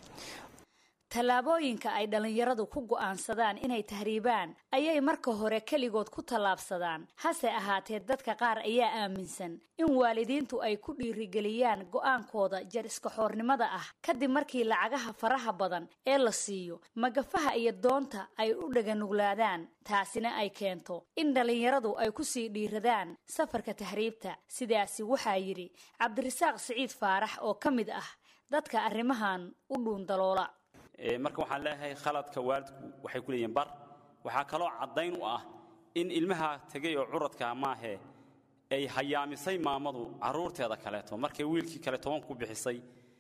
tallaabooyinka ay dhallinyaradu ku go'aansadaan inay tahriibaan ayay marka hore keligood ku tallaabsadaan hase ahaatee dadka qaar ayaa aaminsan in waalidiintu ay ku dhiirigeliyaan go'aankooda jar iskaxoornimada ah kadib markii lacagaha faraha badan ee la siiyo magafaha iyo doonta ay u dhaganuglaadaan taasina ay keento in dhallinyaradu ay ku sii dhiiradaan safarka tahriibta sidaasi waxaa yidhi cabdirasaaq siciid faarax oo ka mid ah dadka arrimahan u dhuundaloola marka waxaan leeyahay khaladka waalidku waxay ku leeyihiin bar waxaa kaloo caddayn u ah in ilmaha tegay oo curadkaa maahee ay hayaamisay maamadu carruurteeda kaleeto markay wiilkii kale toban ku bixisay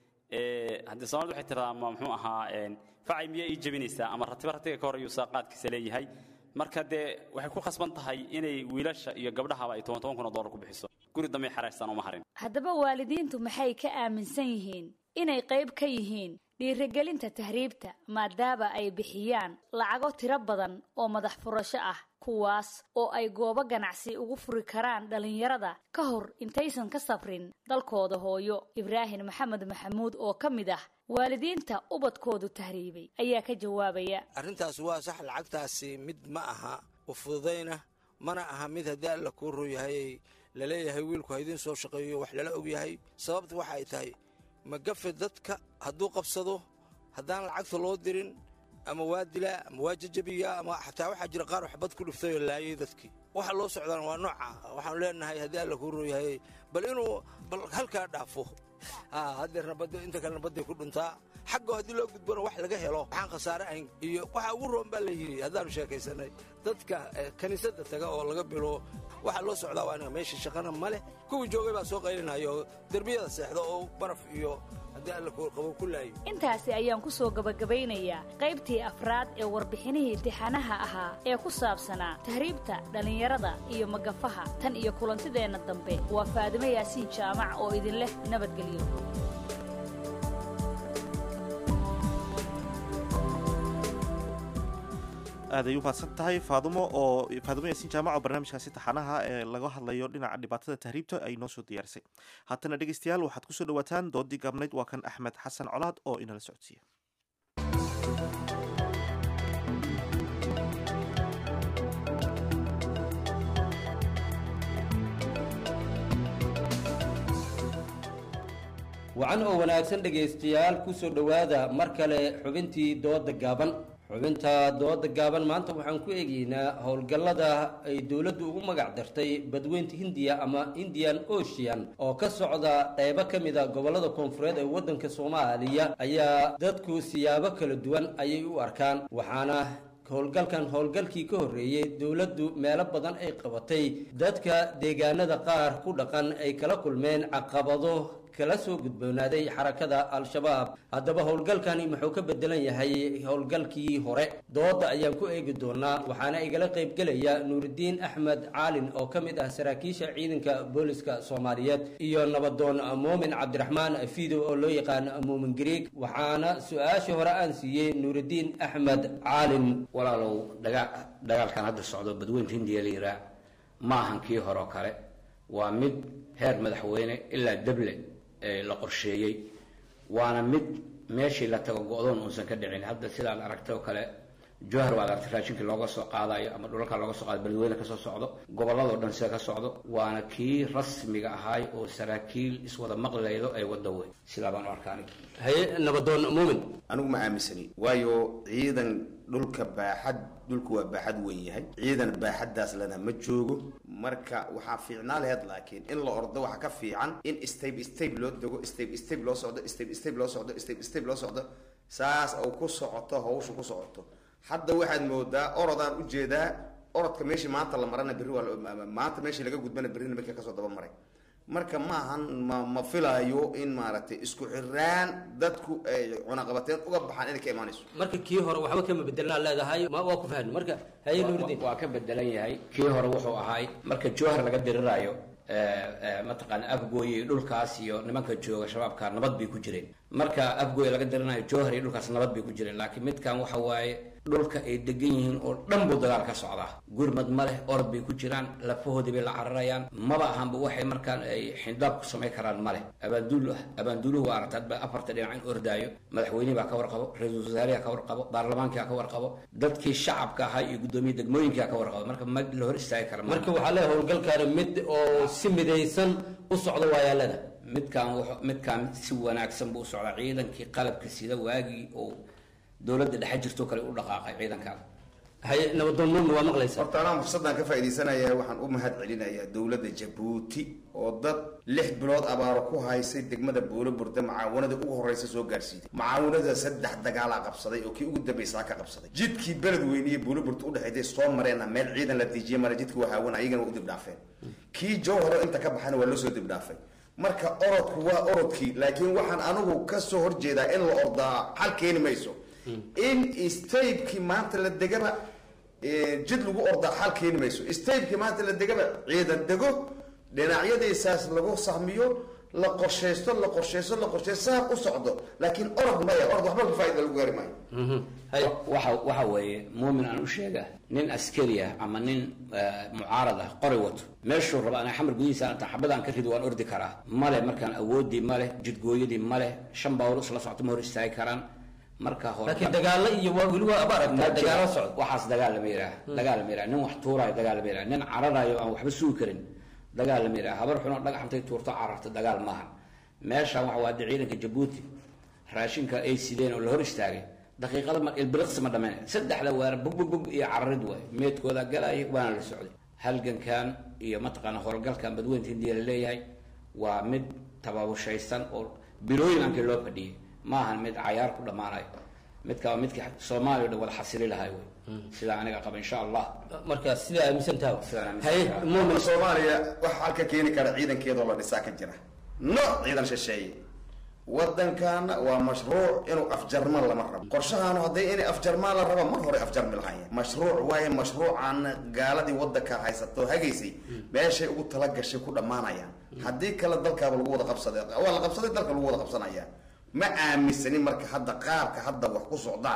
haddii soomaalida waxay tiradaa ma muxuu ahaa facay miyaa ii jebinaysaa ama ratiba ratiga ka horreeyuu saaqaadkiisa leeyahay marka dee waxay ku khasban tahay inay wiilasha iyo gabdhahaba ay toban toban kun oo dollar ku bixiso guri dambay xaraystaan uma harin haddaba waalidiintu maxay ka aaminsan yihiin inay qayb ka yihiin dhiirigelinta tahriibta maadaama ay bixiyaan lacago tiro badan oo madax furasho ah kuwaas oo ay goobo ganacsi ugu furi karaan dhallinyarada ka hor intaysan ka safrin dalkooda hooyo ibraahim maxamed maxamuud oo ka mid ah waalidiinta ubadkoodu tahriibay ayaa ka jawaabaya arrintaas waa sax lacagtaasi mid ma aha u fududayna mana aha mid haddii alla kuu ruyahay laleeyahay wiilku ha idiin soo shaqeeyo wax lala ogyahay sababta waxa ay tahay magafe dadka hadduu qabsado haddaan lacagta loo dirin ama waa dilaa ama waa jajabiyaa ama xataa waxaa jira qaar waxbad ku dhiftay oo laayay dadkii waxa loo socdaan waa nooca waxaanu leenahay haddii alla kuu rooyahay bal inuu bal halkaa dhaafo haddeerna badda inta kalena badday ku dhuntaa xaggo haddii loo gudbona wax laga helo waxaan khasaare ahayn iyo waxa ugu roon baa la yidhi haddaanu sheekaysanay dadka kiniisadda taga oo laga bilo waxaa loo socdaa waa meesha shaqana ma leh kuwii joogay baa soo qaylinayo derbiyada seexda oo baraf iyo haddii alla qabo ku laayo intaasi ayaan ku soo gabagabaynayaa qaybtii afraad ee warbixinihii tixanaha ahaa ee ku saabsanaa tahriibta dhallinyarada iyo magafaha tan iyo kulantideenna dambe waa faadimo yaasiin jaamac oo idin leh nabadgelyo aad ay u mahadsan tahay faadumo oo faadumo yaasiin jaamac oo barnaamijkaasi taxanaha ee laga hadlayo dhinaca dhibaatada tahriibta ay noo soo diyaarisay haatana dhegeystayaal waxaad kusoo dhawaataan doodii gaabnayd waa kan axmed xasan colaad oo inala socodsiiya wacan oo wanaagsan dhegaystayaal kusoo dhowaada mar kale xubintii dooda gaaban xubinta dooda gaaban maanta waxaan ku eegaynaa howlgallada ay dowladdu ugu magac dartay badweynta hindiya ama indian ocean oo ka socda qaybo ka mid a gobollada koonfureed ee waddanka soomaaliya ayaa dadku siyaabo kala duwan ayay u arkaan waxaana howlgalkan howlgalkii ka horreeyey dowladdu meelo badan ay qabatay dadka deegaanada qaar ku dhaqan ay kala kulmeen caqabado kala soo gudboonaaday xarakada al-shabaab haddaba howlgalkani muxuu ka bedelan yahay howlgalkii hore dooda ayaan ku eegi doonaa waxaana igala qaybgelaya nuuridiin axmed caalin oo ka mid ah saraakiisha ciidanka booliska soomaaliyeed iyo nabadoon muumin cabdiraxmaan fiidow oo loo yaqaan muumin griig waxaana su-aashii hore aan siiyey nuuridiin axmed caalin walaalow dagaalkan hadda socdo badweynta hindiya la yiraa ma ahan kii hore oo kale waa mid heer madaxweyne ilaa deble la qorsheeyey waana mid meeshii la tago go-doon uusan ka dhicin hadda sidaad aragtay oo kale jowhar waad aragtay raashinkii looga soo qaadayo ama dhulalka looga soo qaado beledweyne kasoo socdo gobolladoo dhan sida ka socdo waana kii rasmiga ahaay oo saraakiil iswada maqlaydo ay wada wey sidaa baan u arkaa aniga haye nabadoon muumin anigu ma aaminsani waayo ciidan dhulka baaxad dhulku waa baaxad weyn yahay ciidan baaxaddaas lana ma joogo marka waxaa fiicnaa laheyd laakiin in la ordo waxa ka fiican in stayb stayb loo dego stayb stayb loo socdo stayb stayb loo socdo stayb stayb loo socdo saas au ku socoto hawsha ku socoto hadda waxaad moodaa orodaan ujeedaa orodka meeshii maanta la marana berri waa maanta meeshii laga gudbana berrina markii kasoo daba maray marka ma ahan ma ma filaayo in maaragtay isku xiraan dadku ay cunaqabateen uga baxaan inay ka imaanayso marka kii hore waxba kama bedelnaa leedahay ma waa ku fahmi marka haye nuuridiin waa ka bedelan yahay kii hore wuxuu ahaay marka jowhar laga diriraayo mataqaana afgooye dhulkaas iyo nimanka jooga shabaabka nabad bay ku jireen marka afgooye laga dirinayo jowhar iyo dhulkaas nabad bay ku jireen laakiin midkan waxa waaye dhulka ay degan yihiin oo dhan buu dagaal ka socdaa gurmad ma leh orod bay ku jiraan lafahoodii bay la cararayaan maba ahanba waxay markaan ay xindaab ku samayn karaan ma leh abaanduul abaanduuluhu waa aragta hadba afarta dhinac in ordaayo madaxweynihii baa ka warqabo ra-iisul wasaarihi ka warqabo baarlamaankia ka warqabo dadkii shacabka ahaa iyo guddoomiye degmooyinkaa ka warqabo marka ma la hor istaagi kara marka waxaa leeyahay howlgalkaani mid oo si midaysan u socda waayaalada midkaan midkaan si wanaagsan buu u socdaa ciidankii qalabka sida waagii oo dowladda dhexe jirtoo kale u dhaqaaqay ciidankan haye nabadoon muumin waa maqlaysa horta anaa fursaddan ka faa'iidaysanayaa waxaan u mahad celinayaa dowladda jabuuti oo dad lix bilood abaaro ku haysay degmada boolo burda macaawanada ugu horreysa soo gaarsiiday macaawanada saddex dagaalaa qabsaday oo kii ugu dambaysaa ka qabsaday jidkii beled weyne iyo boolo burda udhexeysay soo mareenna meel ciidan la diijiyay mara jidka waa haawan ayagana waa u dibdhaafeen kii jowharo inta ka baxana waa loo soo dibdhaafay marka orodku waa orodkii laakiin waxaan anigu kasoo horjeedaa in la ordaa xal keeni mayso in staybkii maanta la degaba jid lagu ordaa xal keeni mayso staybkii maanta la degaba ciidan dego dhinacyadiisaas lagu sahmiyo la qorshaysto la qorshaysto la qorshaysto saa u socdo laakiin orod maya orod waxba ka faa'ida lagu gaari maayo waxa waxa weeye muumin aan u sheega nin askari ah ama nin mucaarad ah qori wato meeshuu raba ana xamar gudihiisa inta xabadaan ka rido waan ordi karaa male markaan awoodii male jidgooyadii male shan baawr isla socto ma hor istaagi karaan marka hore laakiin dagaalo iyo waa weli waa aba aragtaa dagaalo socdo waxaas dagaal lama yidhaha dagaal lama yidhaha nin wax tuuraayo dagaal lama yidhaha nin cararayo aan waxba sugi karin dagaal lama yidhaha habar xunoo dhagax intay tuurto cararta dagaal maahan meeshaan waxa waa de ciidanka jabuuti raashinka ay sideen oo la hor istaagay daqiiqada ma ilbiriqsi ma dhameen saddexda weer bug bug bug iyo cararid waay meedkooda galaya waana la socday halgankan iyo mataqaana howlgalkan badweynta hindiya la leeyahay waa mid tababushaysan oo bilooyin aankii loo fadhiyay ma ahan mid cayaar ku dhammaanayo midka waa midkii soomaaliya o dhan wada xasili lahay wey sidaa aniga qaba insha allah marka sidaa aaminsantaha sidaan haye aaminsan mumin soomaaliya waxa halka keeni kara ciidankeedoo la dhisaa ka jira no ciidan shisheeye waddankaana waa mashruuc inuu afjarmaan lama rabo qorshahaanu hadday inay afjarmaan la rabo mar hore afjarmi lahaayeen mashruuc waaye mashruucan gaaladii waddanka haysato hagaysay meeshay ugu tala gashay ku dhammaanayaan haddii kale dalkaaba lagu wada qabsaday waa la qabsaday dalka lagu wada qabsanaya ma aaminsanin marka hadda qaabka hadda wax ku socdaan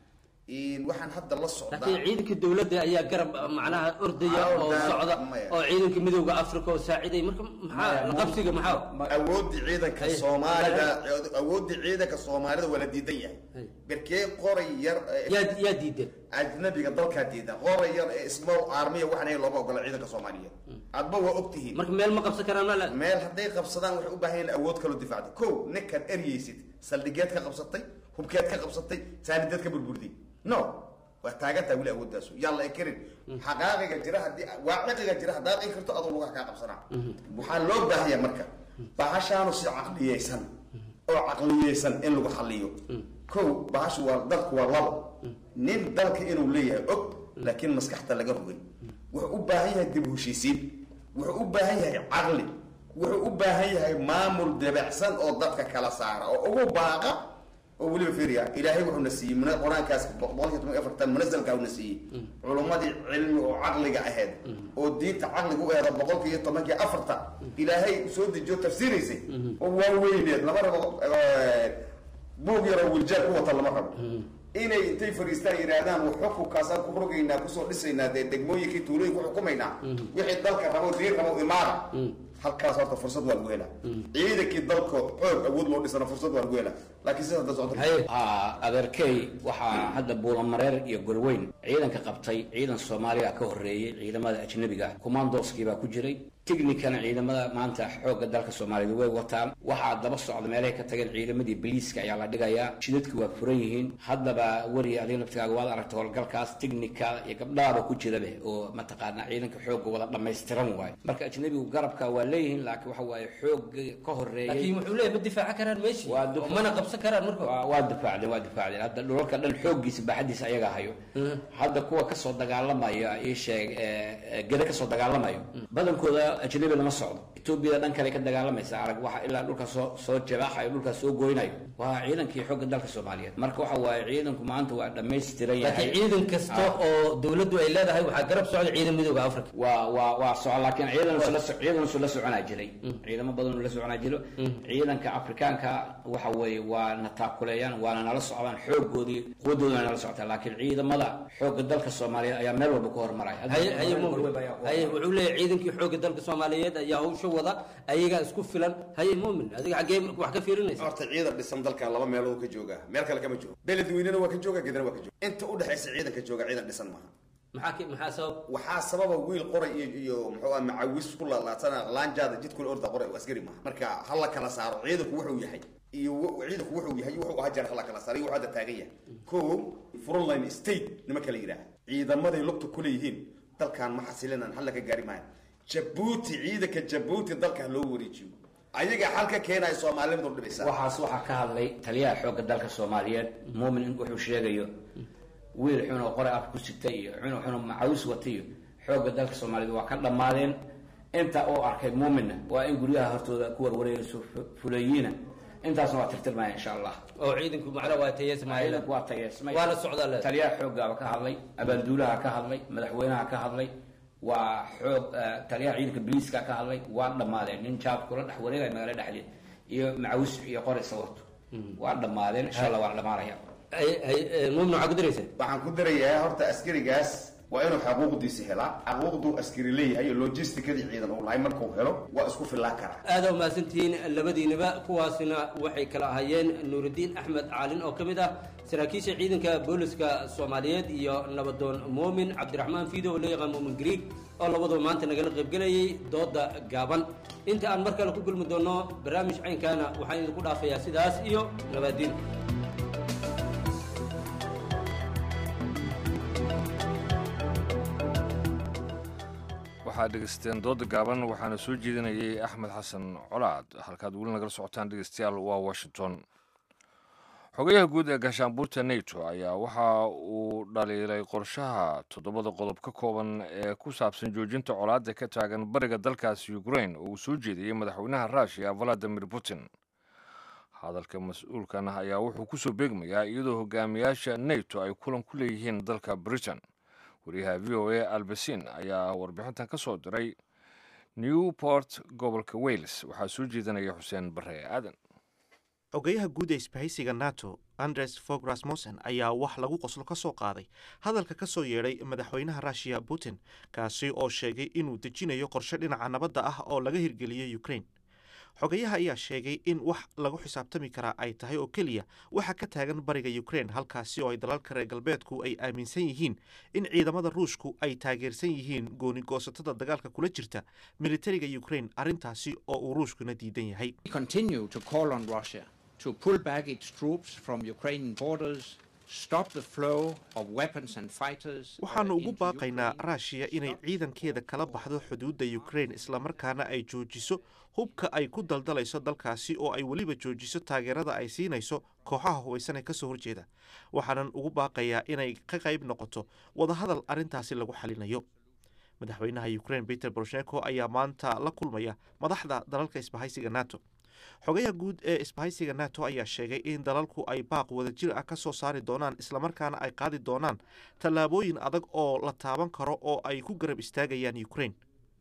waxaan hadda la socdaa laakiin ciidanka dowladda ayaa garab macnaha ordaya oo Orda- socda maya. oo ciidanka midowda africa oo saaciday marka maxaa la qabsiga maxaa awoodii ciidanka soomaalida awoodii ciidanka soomaalida waa la diidan yahay berkee qoray yar yaa yaa diidan ajnabiga dalkaa diidan qoray yar ee small armiya waxaan ahayn looma ogola ciidanka soomaaliyeed adba waa ogtihiin marka meel ma qabsan karaan ma meel hadday qabsadaan waxay u baahan yihiin awood kaloo difaacda kow ninkan eryaysid saldhigeed ka qabsatay hubkeed ka qabsatay saanideed ka burburday no waa taagantaa weli awoodaasu yaan la ekarin xaqaaqiga jira haddii waaqiqiga jira haddaad in karto adoo lugaha kaa qabsanaa waxaa loo baahanya marka bahashaanu si caqliyeysan oo caqliyeysan in lagu xaliyo kow bahashu waa dalku waa labo nin dalka inuu leeyahay og laakiin maskaxta laga rogay wuxuu u baahan yahay dib u heshiisiin wuxuu u baahan yahay caqli wuxuu u baahan yahay maamul debacsan oo dadka kala saara oo ugu baaqa oo weliba fiiriya ilaahay wuxuuna siiyey muna- qur-aankaas boqolkiiba toban iyo afartan munasalka una siiyey culummadii cilmi oo caqliga ahayd oo diinta caqliga u eeda boqolkiiba tobankii afarta ilaahay soo dejiyo tafsiiraysay oo waaweyneed lama rabo eh, buug yaroo wiljaar ku wata lama rabo inay intay fariistaan yidhaahdaan xukunkaasaan ku rogaynaa kusoo dhisaynaa dee degmooyinkii tuulooyinka ku xukumaynaa wixii dalka rabo diin rabo imaada halkaas horta fursad waa lagu helaa ciidankii dalka xoog awood loo dhisana fursad waa lagu helaa laakiin sida hadda socota haa adeerkey waxaa hadda buulamareer iyo golweyn ciidanka qabtay ciidan soomaaliya ka horeeyey ciidamada ajnabiga ah commandoskii baa ku jiray technicana ciidamada maanta xoogga dalka soomaaliyeed way wataan waxaa daba socda meelahay ka tageen ciidamadii boliiska ayaa la dhigayaa jidadku waa furan yihiin haddaba weri adiga laftigaaga waad aragtay howlgalkaas technica iyo gabdhaaba ku jirabe oo mataqaanaa ciidanka xoogga wada dhammaystiran waayo marka ajnabigu garabka waa leeyihiin laakiin waxa waaye xoogga ka horeeyey laakiin wuxuu leeyahay ma difaacan karaan meeshii waa oo mana qabsan karaan marka waa waa difaacdeen waa difaacdeen hadda dhulalka dhan xooggiisa baaxadiisa ayaga hayo hadda kuwa kasoo dagaalamaya ii sheeg ee, ee, geda kasoo dagaalamayo badankooda ajnabi lama socdo etoobiyada dhan kale ka dagaalamaysa arag waxa ilaa dhulka soo soo jabaaxayo dhulka soo goynayo waa ciidankii xoogga dalka soomaaliyeed marka waxa waaye ciidanku maanta waa dhammaystiran yahay laakiin ciidan kasta oo dowladdu ay leedahay waxaa garab socda ciidan midowda africa waa waa waa soco laakiin ciidan la ciidan la soconaa jiray ciidamo badan la soconaa jiro ciidanka afrikaanka waxa weeye waa na taakuleeyaan waana nala socdaan xoogoodii quwadoodana nala socotaa laakiin ciidamada xoogga dalka soomaaliyeed ayaa meel walba ka hormaraya haye haye muumin haye wuxuu leeyahay ciidankii xoogga dalka soomaaliyeed ayaa hawsha wada ayagaa isku filan haye muumin adiga xaggee wax ka fiirinaysa horta ciidan dhisan dalkan laba meelood ka jooga meel kale kama joogo beledweynena waa ka jooga gedana waa ka jooga inta u dhexaysa ciidanka jooga ciidan dhisan maaha maxaa ki- maxaa sabab waxaa sababa wiil qoray iyo iyo muxuu ah macawis ku laalaadsana laanjaada jidkula orda qoray askari maaha marka ha la kala saaro ciidanku wuxuu yahay iyo w- ciidanku wuxuu yahay wuxuu ahaa jeer ha la kala saaro iyo wuxuu hadda taagan yahay ko frontline state nima kala yidhaaha ciidamaday lugta ku leeyihiin dalkan ma xasilinan hal laga gaari maayo jabuuti ciidanka jabuuti dalka loo wareejiyo ayaga xalka keenaya soomaalimadu dhibaysaa waxaas waxaa ka hadlay taliyaha xoogga dalka soomaaliyeed muumin wuxuu sheegayo wiil xun oo qore af ku sita iyo xun xun oo macawis wata iyo xoogga dalka soomaaliyeed waa ka dhammaadeen inta uu arkay muuminna waa in guryaha hortooda ku warwareegayso fu- fuleeyiina intaasna waa tirtirmaya insha allah oo ciidanku macnaha waa tayeesmaya ciidanku waa tayeesmay waana socdaa le taliyaha xooggaaba ka hadlay abaalduulaha ka hadlay madaxweynaha ka hadlay waa xoog eh, taliyaha ciidanka biliiska ka hadlay waa dhammaadeen nin jaab kula dhex wareegaya magaalo dhexdeed iyo macawis iyo qori sawarto waa dhammaadeen insha allah waa dhamaanaya muumin waxaa ku daraysa waxaan ku darayaa horta askarigaas waa inuu xaquuqdiisa helaa xaquuqduu askari leeyahay iyo logisticadii ciidan uu lahay markuu helo waa isku fillaan karaa aada u mahadsantihiin labadiinaba kuwaasina waxay kala ahaayeen nuurudiin axmed caalin oo ka mid ah saraakiisha ciidanka booliska soomaaliyeed iyo nabadoon muumin cabdiraxmaan fiido oo loo yaqaan muumin griig oo labaduba maanta nagala qaybgelayay dooda gaaban inta aan mar kale ku kulmi doono barnaamij caynkaana waxaan idinku dhaafayaa sidaas iyo nabaadiin waxaad dhegeysateen dooda gaaban waxaana soo jeedinayay axmed xasan colaad halkaad weli nagala socotaan dhegeystayaal waa washington xogayaha guud ee gaashaanbuurta nato ayaa waxa uu dhaliilay qorshaha toddobada qodob ka kooban ee ku saabsan joojinta colaadda ka taagan bariga dalkaasi ukrain oo uu soo jeediyey madaxweynaha ruushiya valadimir putin hadalka mas-uulkan ayaa wuxuu kusoo beegmayaa iyadoo hogaamiyaasha nato ay kulan ku leeyihiin dalka britain wariyaha v o a albasin ayaa warbixintan ka soo diray newport gobolka wales waxaa soo jeedinaya xuseen bare aadan xogeyaha guud ee isbahaysiga nato andres fog rasmussen ayaa wax lagu qoslo ka soo qaaday hadalka ka soo yeedhay madaxweynaha ruushiya putin kaasi oo sheegay inuu dejinayo qorshe dhinaca nabadda ah oo laga hirgeliyey ukrain xogayaha ayaa sheegay in wax lagu xisaabtami karaa ay tahay oo keliya waxa ka taagan bariga ukrain halkaasi oo ay dalalka reer galbeedku ay aaminsan yihiin in ciidamada ruushku ay taageersan yihiin gooni-goosatada dagaalka kula jirta militariga ukrain arrintaasi oo uu ruushkuna diidan yahay to pull back its troops from Ukrainian borders, stop the flow of weapons and fighters. waxaannu ugu baaqaynaa raashiya inay ciidankeeda kala baxdo xuduudda ukrain islamarkaana ay joojiso hubka ay ku daldalayso dalkaasi oo ay weliba joojiso taageerada ay siinayso kooxaha hubaysan ee kasoo horjeeda waxaanan ugu baaqayaa inay ka qayb noqoto wadahadal arrintaasi lagu xalinayo madaxweynaha ukrain peter boroshenko ayaa maanta la kulmaya madaxda dalalka isbahaysiga nato xogayaha guud ee isbahaysiga nato ayaa sheegay in dalalku ay baaq wadajir ah ka soo saari doonaan islamarkaana ay qaadi doonaan tallaabooyin adag oo la taaban karo oo ay ku garab istaagayaan ukrain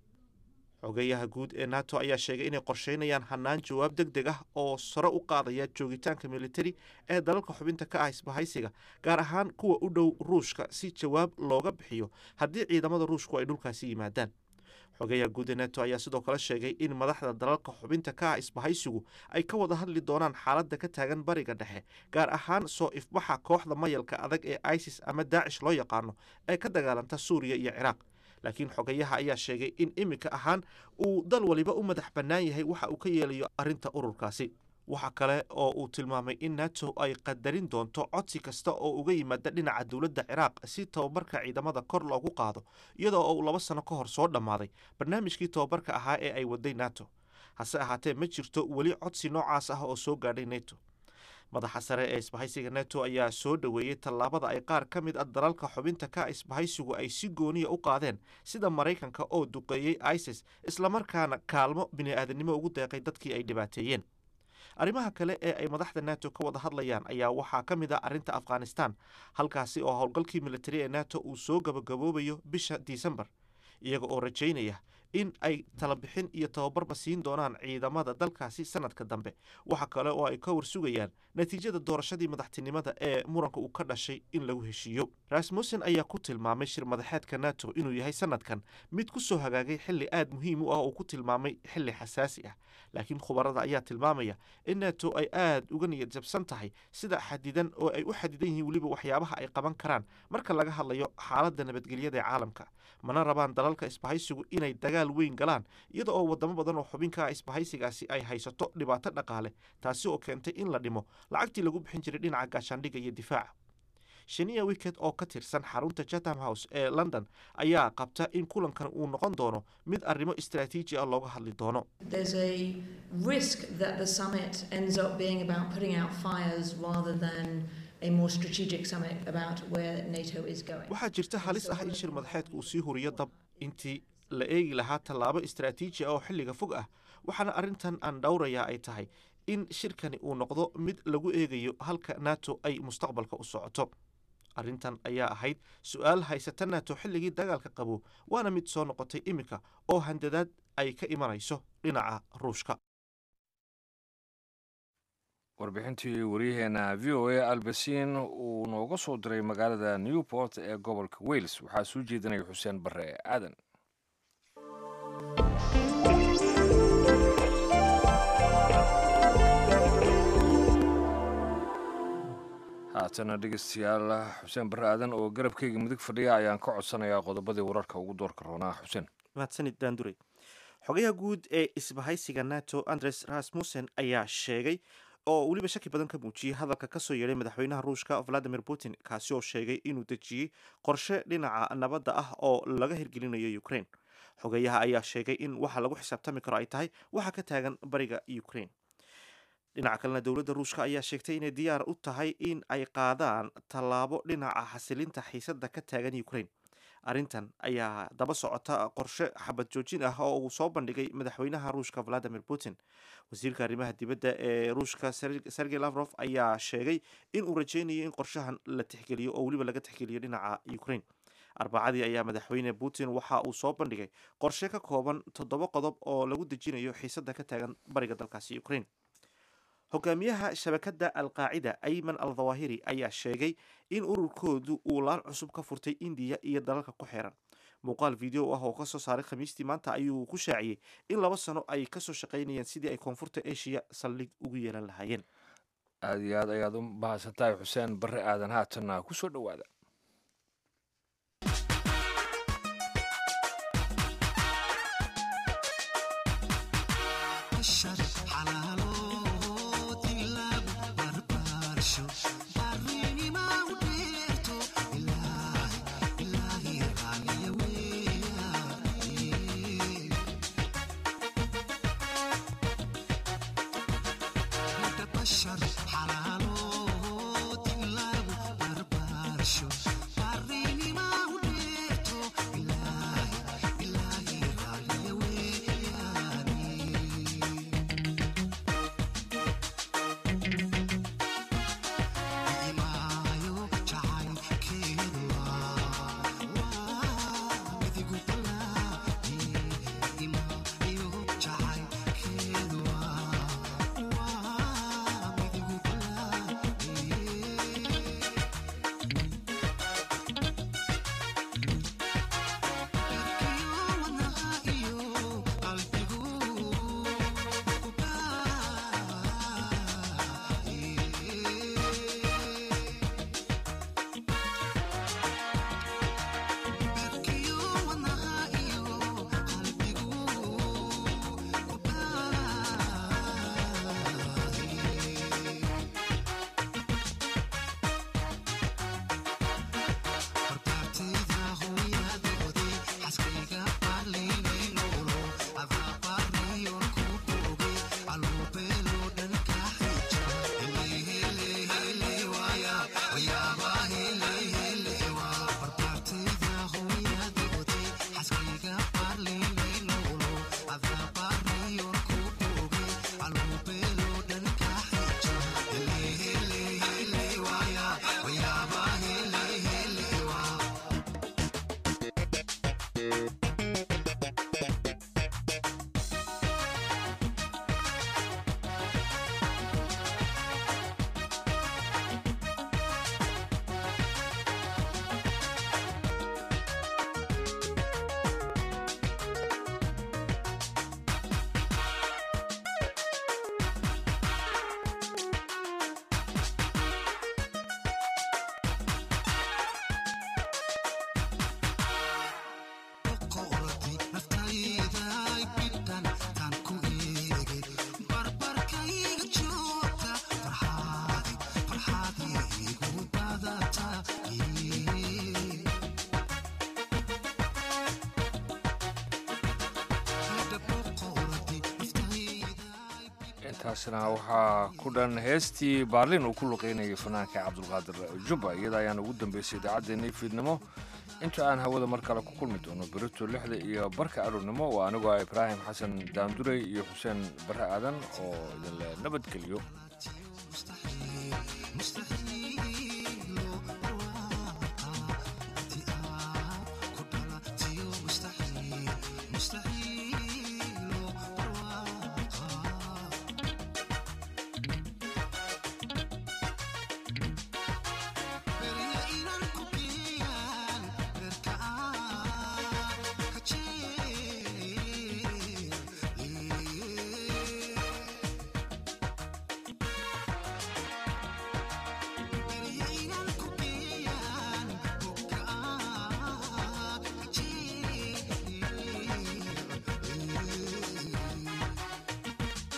xogeyaha guud ee nato ayaa sheegay inay qorsheynayaan hanaan jawaab deg deg ah oo sare u qaadaya joogitaanka militari ee dalalka xubinta ka ah isbahaysiga gaar ahaan kuwa u dhow ruushka si jawaab looga bixiyo haddii ciidamada ruushku ay dhulkaasi yimaadaan xogeyaha guud ee nato ayaa sidoo kale sheegay in madaxda dalalka xubinta ka ah isbahaysigu ay ka wada hadli doonaan xaaladda ka taagan bariga dhexe gaar ahaan soo ifbaxa kooxda mayalka adag ee isis ama daacish loo yaqaano ee ka dagaalanta suuriya iyo ciraaq laakiin xogayaha ayaa sheegay in iminka ahaan uu dal waliba u madax bannaan yahay waxa uu ka yeelayo arrinta ururkaasi waxa kale oo uu tilmaamay in nato ay qadarin doonto codsi kasta oo uga yimaada dhinaca dowladda ciraaq si tababarka ciidamada kor loogu qaado iyadoo uu laba sano ka hor soo dhammaaday barnaamijkii tababarka ahaa ee ay waday nato hase ahaatee ma jirto weli codsi noocaas ah oo soo gaadhay nato madaxa sare ee isbahaysiga nato ayaa soo dhoweeyey tallaabada ay qaar ka mid a dalalka xubinta ka isbahaysigu ay si gooniya u qaadeen sida maraykanka oo duqeeyey isis islamarkaana kaalmo bini-aadanimo ugu deeqay dadkii ay dhibaateeyeen arrimaha kale ee ay madaxda nato ka wada hadlayaan ayaa waxaa ka mid ah arrinta afghanistan halkaasi oo howlgalkii militari ee nato uu soo gabagaboobayo bisha disembar iyaga oo rajaynaya in ay talabixin iyo tababarba siin doonaan ciidamada dalkaasi sanadka dambe waxa kale oo ay ka warsugayaan natiijada doorashadii madaxtinimada ee muranka uu ka dhashay in lagu heshiiyo rasmussen ayaa ku tilmaamay shir madaxeedka nato inuu yahay sanadkan mid ku soo hagaagay xilli aad muhiim u ah oo ku tilmaamay xilli xasaasi ah laakiin khubarada ayaa tilmaamaya in nato ay aad uga niyad jabsan tahay sida xadidan oo ay u xadidan yihiin weliba waxyaabaha ay qaban karaan marka laga hadlayo xaaladda nabadgelyada ee caalamka mana rabaan dalalka isbahaysigu inay dagaal weyn galaan iyada oo wadamo badan oo xubinka ah isbahaysigaasi ay haysato dhibaato dhaqaale taasi oo keentay in la dhimo lacagtii lagu bixin jiray dhinaca gaashaandhigga iyo difaaca shaniya wicket oo ka tirsan xarunta chatham house ee london ayaa qabta in kulankan uu noqon doono mid arrimo istaraatiiji ah looga hadli doono There's a risk that the summit ends up being about putting out fires rather than a more strategic summit about where NATO is going. waxaa jirta halis ah in shir madaxeedka uu sii huriyo dab intii la eegi lahaa tallaabo istaraatiiji ah oo xilliga fog ah waxaana arrintan aan dhowrayaa ay tahay in shirkani uu noqdo mid lagu eegayo halka nato ay mustaqbalka u socoto arrintan ayaa ahayd su-aal haysata nato xilligii dagaalka qabo waana mid soo noqotay iminka oo handadaad ay ka imanayso dhinaca ruushka warbixintii waryaheena v o a albasin uu nooga soo diray magaalada newport ee gobolka wales waxaa soo jeedinaya xuseen bare aadan haatana dhegeystayaal xuseen bare aadan oo garabkeyga midig fadhiya ayaan ka codsanayaa qodobadii wararka ugu doorka roonaa xuseen mahadsanid daandure xogayaha guud ee isbahaysiga nato andres rasmussen ayaa sheegay oo weliba shaki badan ka muujiyey hadalka kasoo yeedhay madaxweynaha ruushka valadimir putin kaasi oo sheegay inuu dejiyey qorshe dhinaca nabadda ah oo laga hirgelinayo ukraine xogeyaha ayaa sheegay in waxa lagu xisaabtami karo ay tahay waxa ka taagan bariga ukraine dhinaca kalena dowladda ruushka ayaa sheegtay inay diyaar u tahay in ay qaadaan tallaabo dhinaca xasilinta xiisadda ka taagan ukraine arrintan ayaa daba socota qorshe xabad joojin ah oo uu soo bandhigay madaxweynaha ruushka valadimir putin wasiirka arrimaha dibadda ee ruushka sergey lavrof ayaa sheegay in uu rajeynayo in qorshahan la tixgeliyo oo weliba laga tixgeliyo dhinaca ukraine arbacadii ayaa madaxweyne putin waxa uu soo bandhigay qorshe ka kooban toddoba qodob oo lagu dejinayo xiisadda ka taagan bariga dalkaasi ukraine hogaamiyaha shabakadda alqaacida ayman al dhawahiri ayaa sheegay in ururkoodu uu laan cusub ka furtay indiya iyo dalalka ku xiran muuqaal video ah oo kasoo saaray khamiistii maanta ayuu ku shaaciyey in laba sano ay kasoo shaqaynayeen sidii ay koonfurta asia saldhig ugu yeelan lahaayeen aada iyo aad ayaad u mahadsantahay xuseen barre aadan haatanna kusoo dhowaada intaasna waxaa ku dhan heestii baarlin uu ku luqeynayay fanaanka cabdulqaadir jubba iyada ayaan ugu dambeysay idaacaddeenii fiidnimo inta aan hawada mar kale ku kulmi doono berito lixda iyo barka aroornimo waa anigoo ah ibraahim xasan daandurey iyo xuseen barre aadan oo idinle nabadgeliyo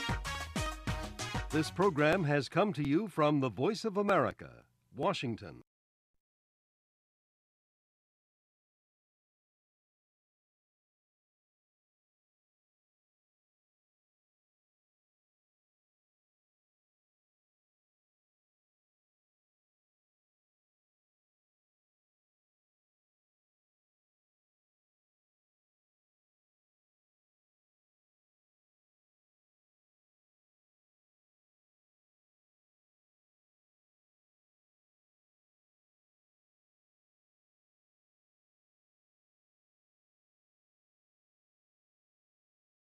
This program has come to you from the Voice of America, Washington.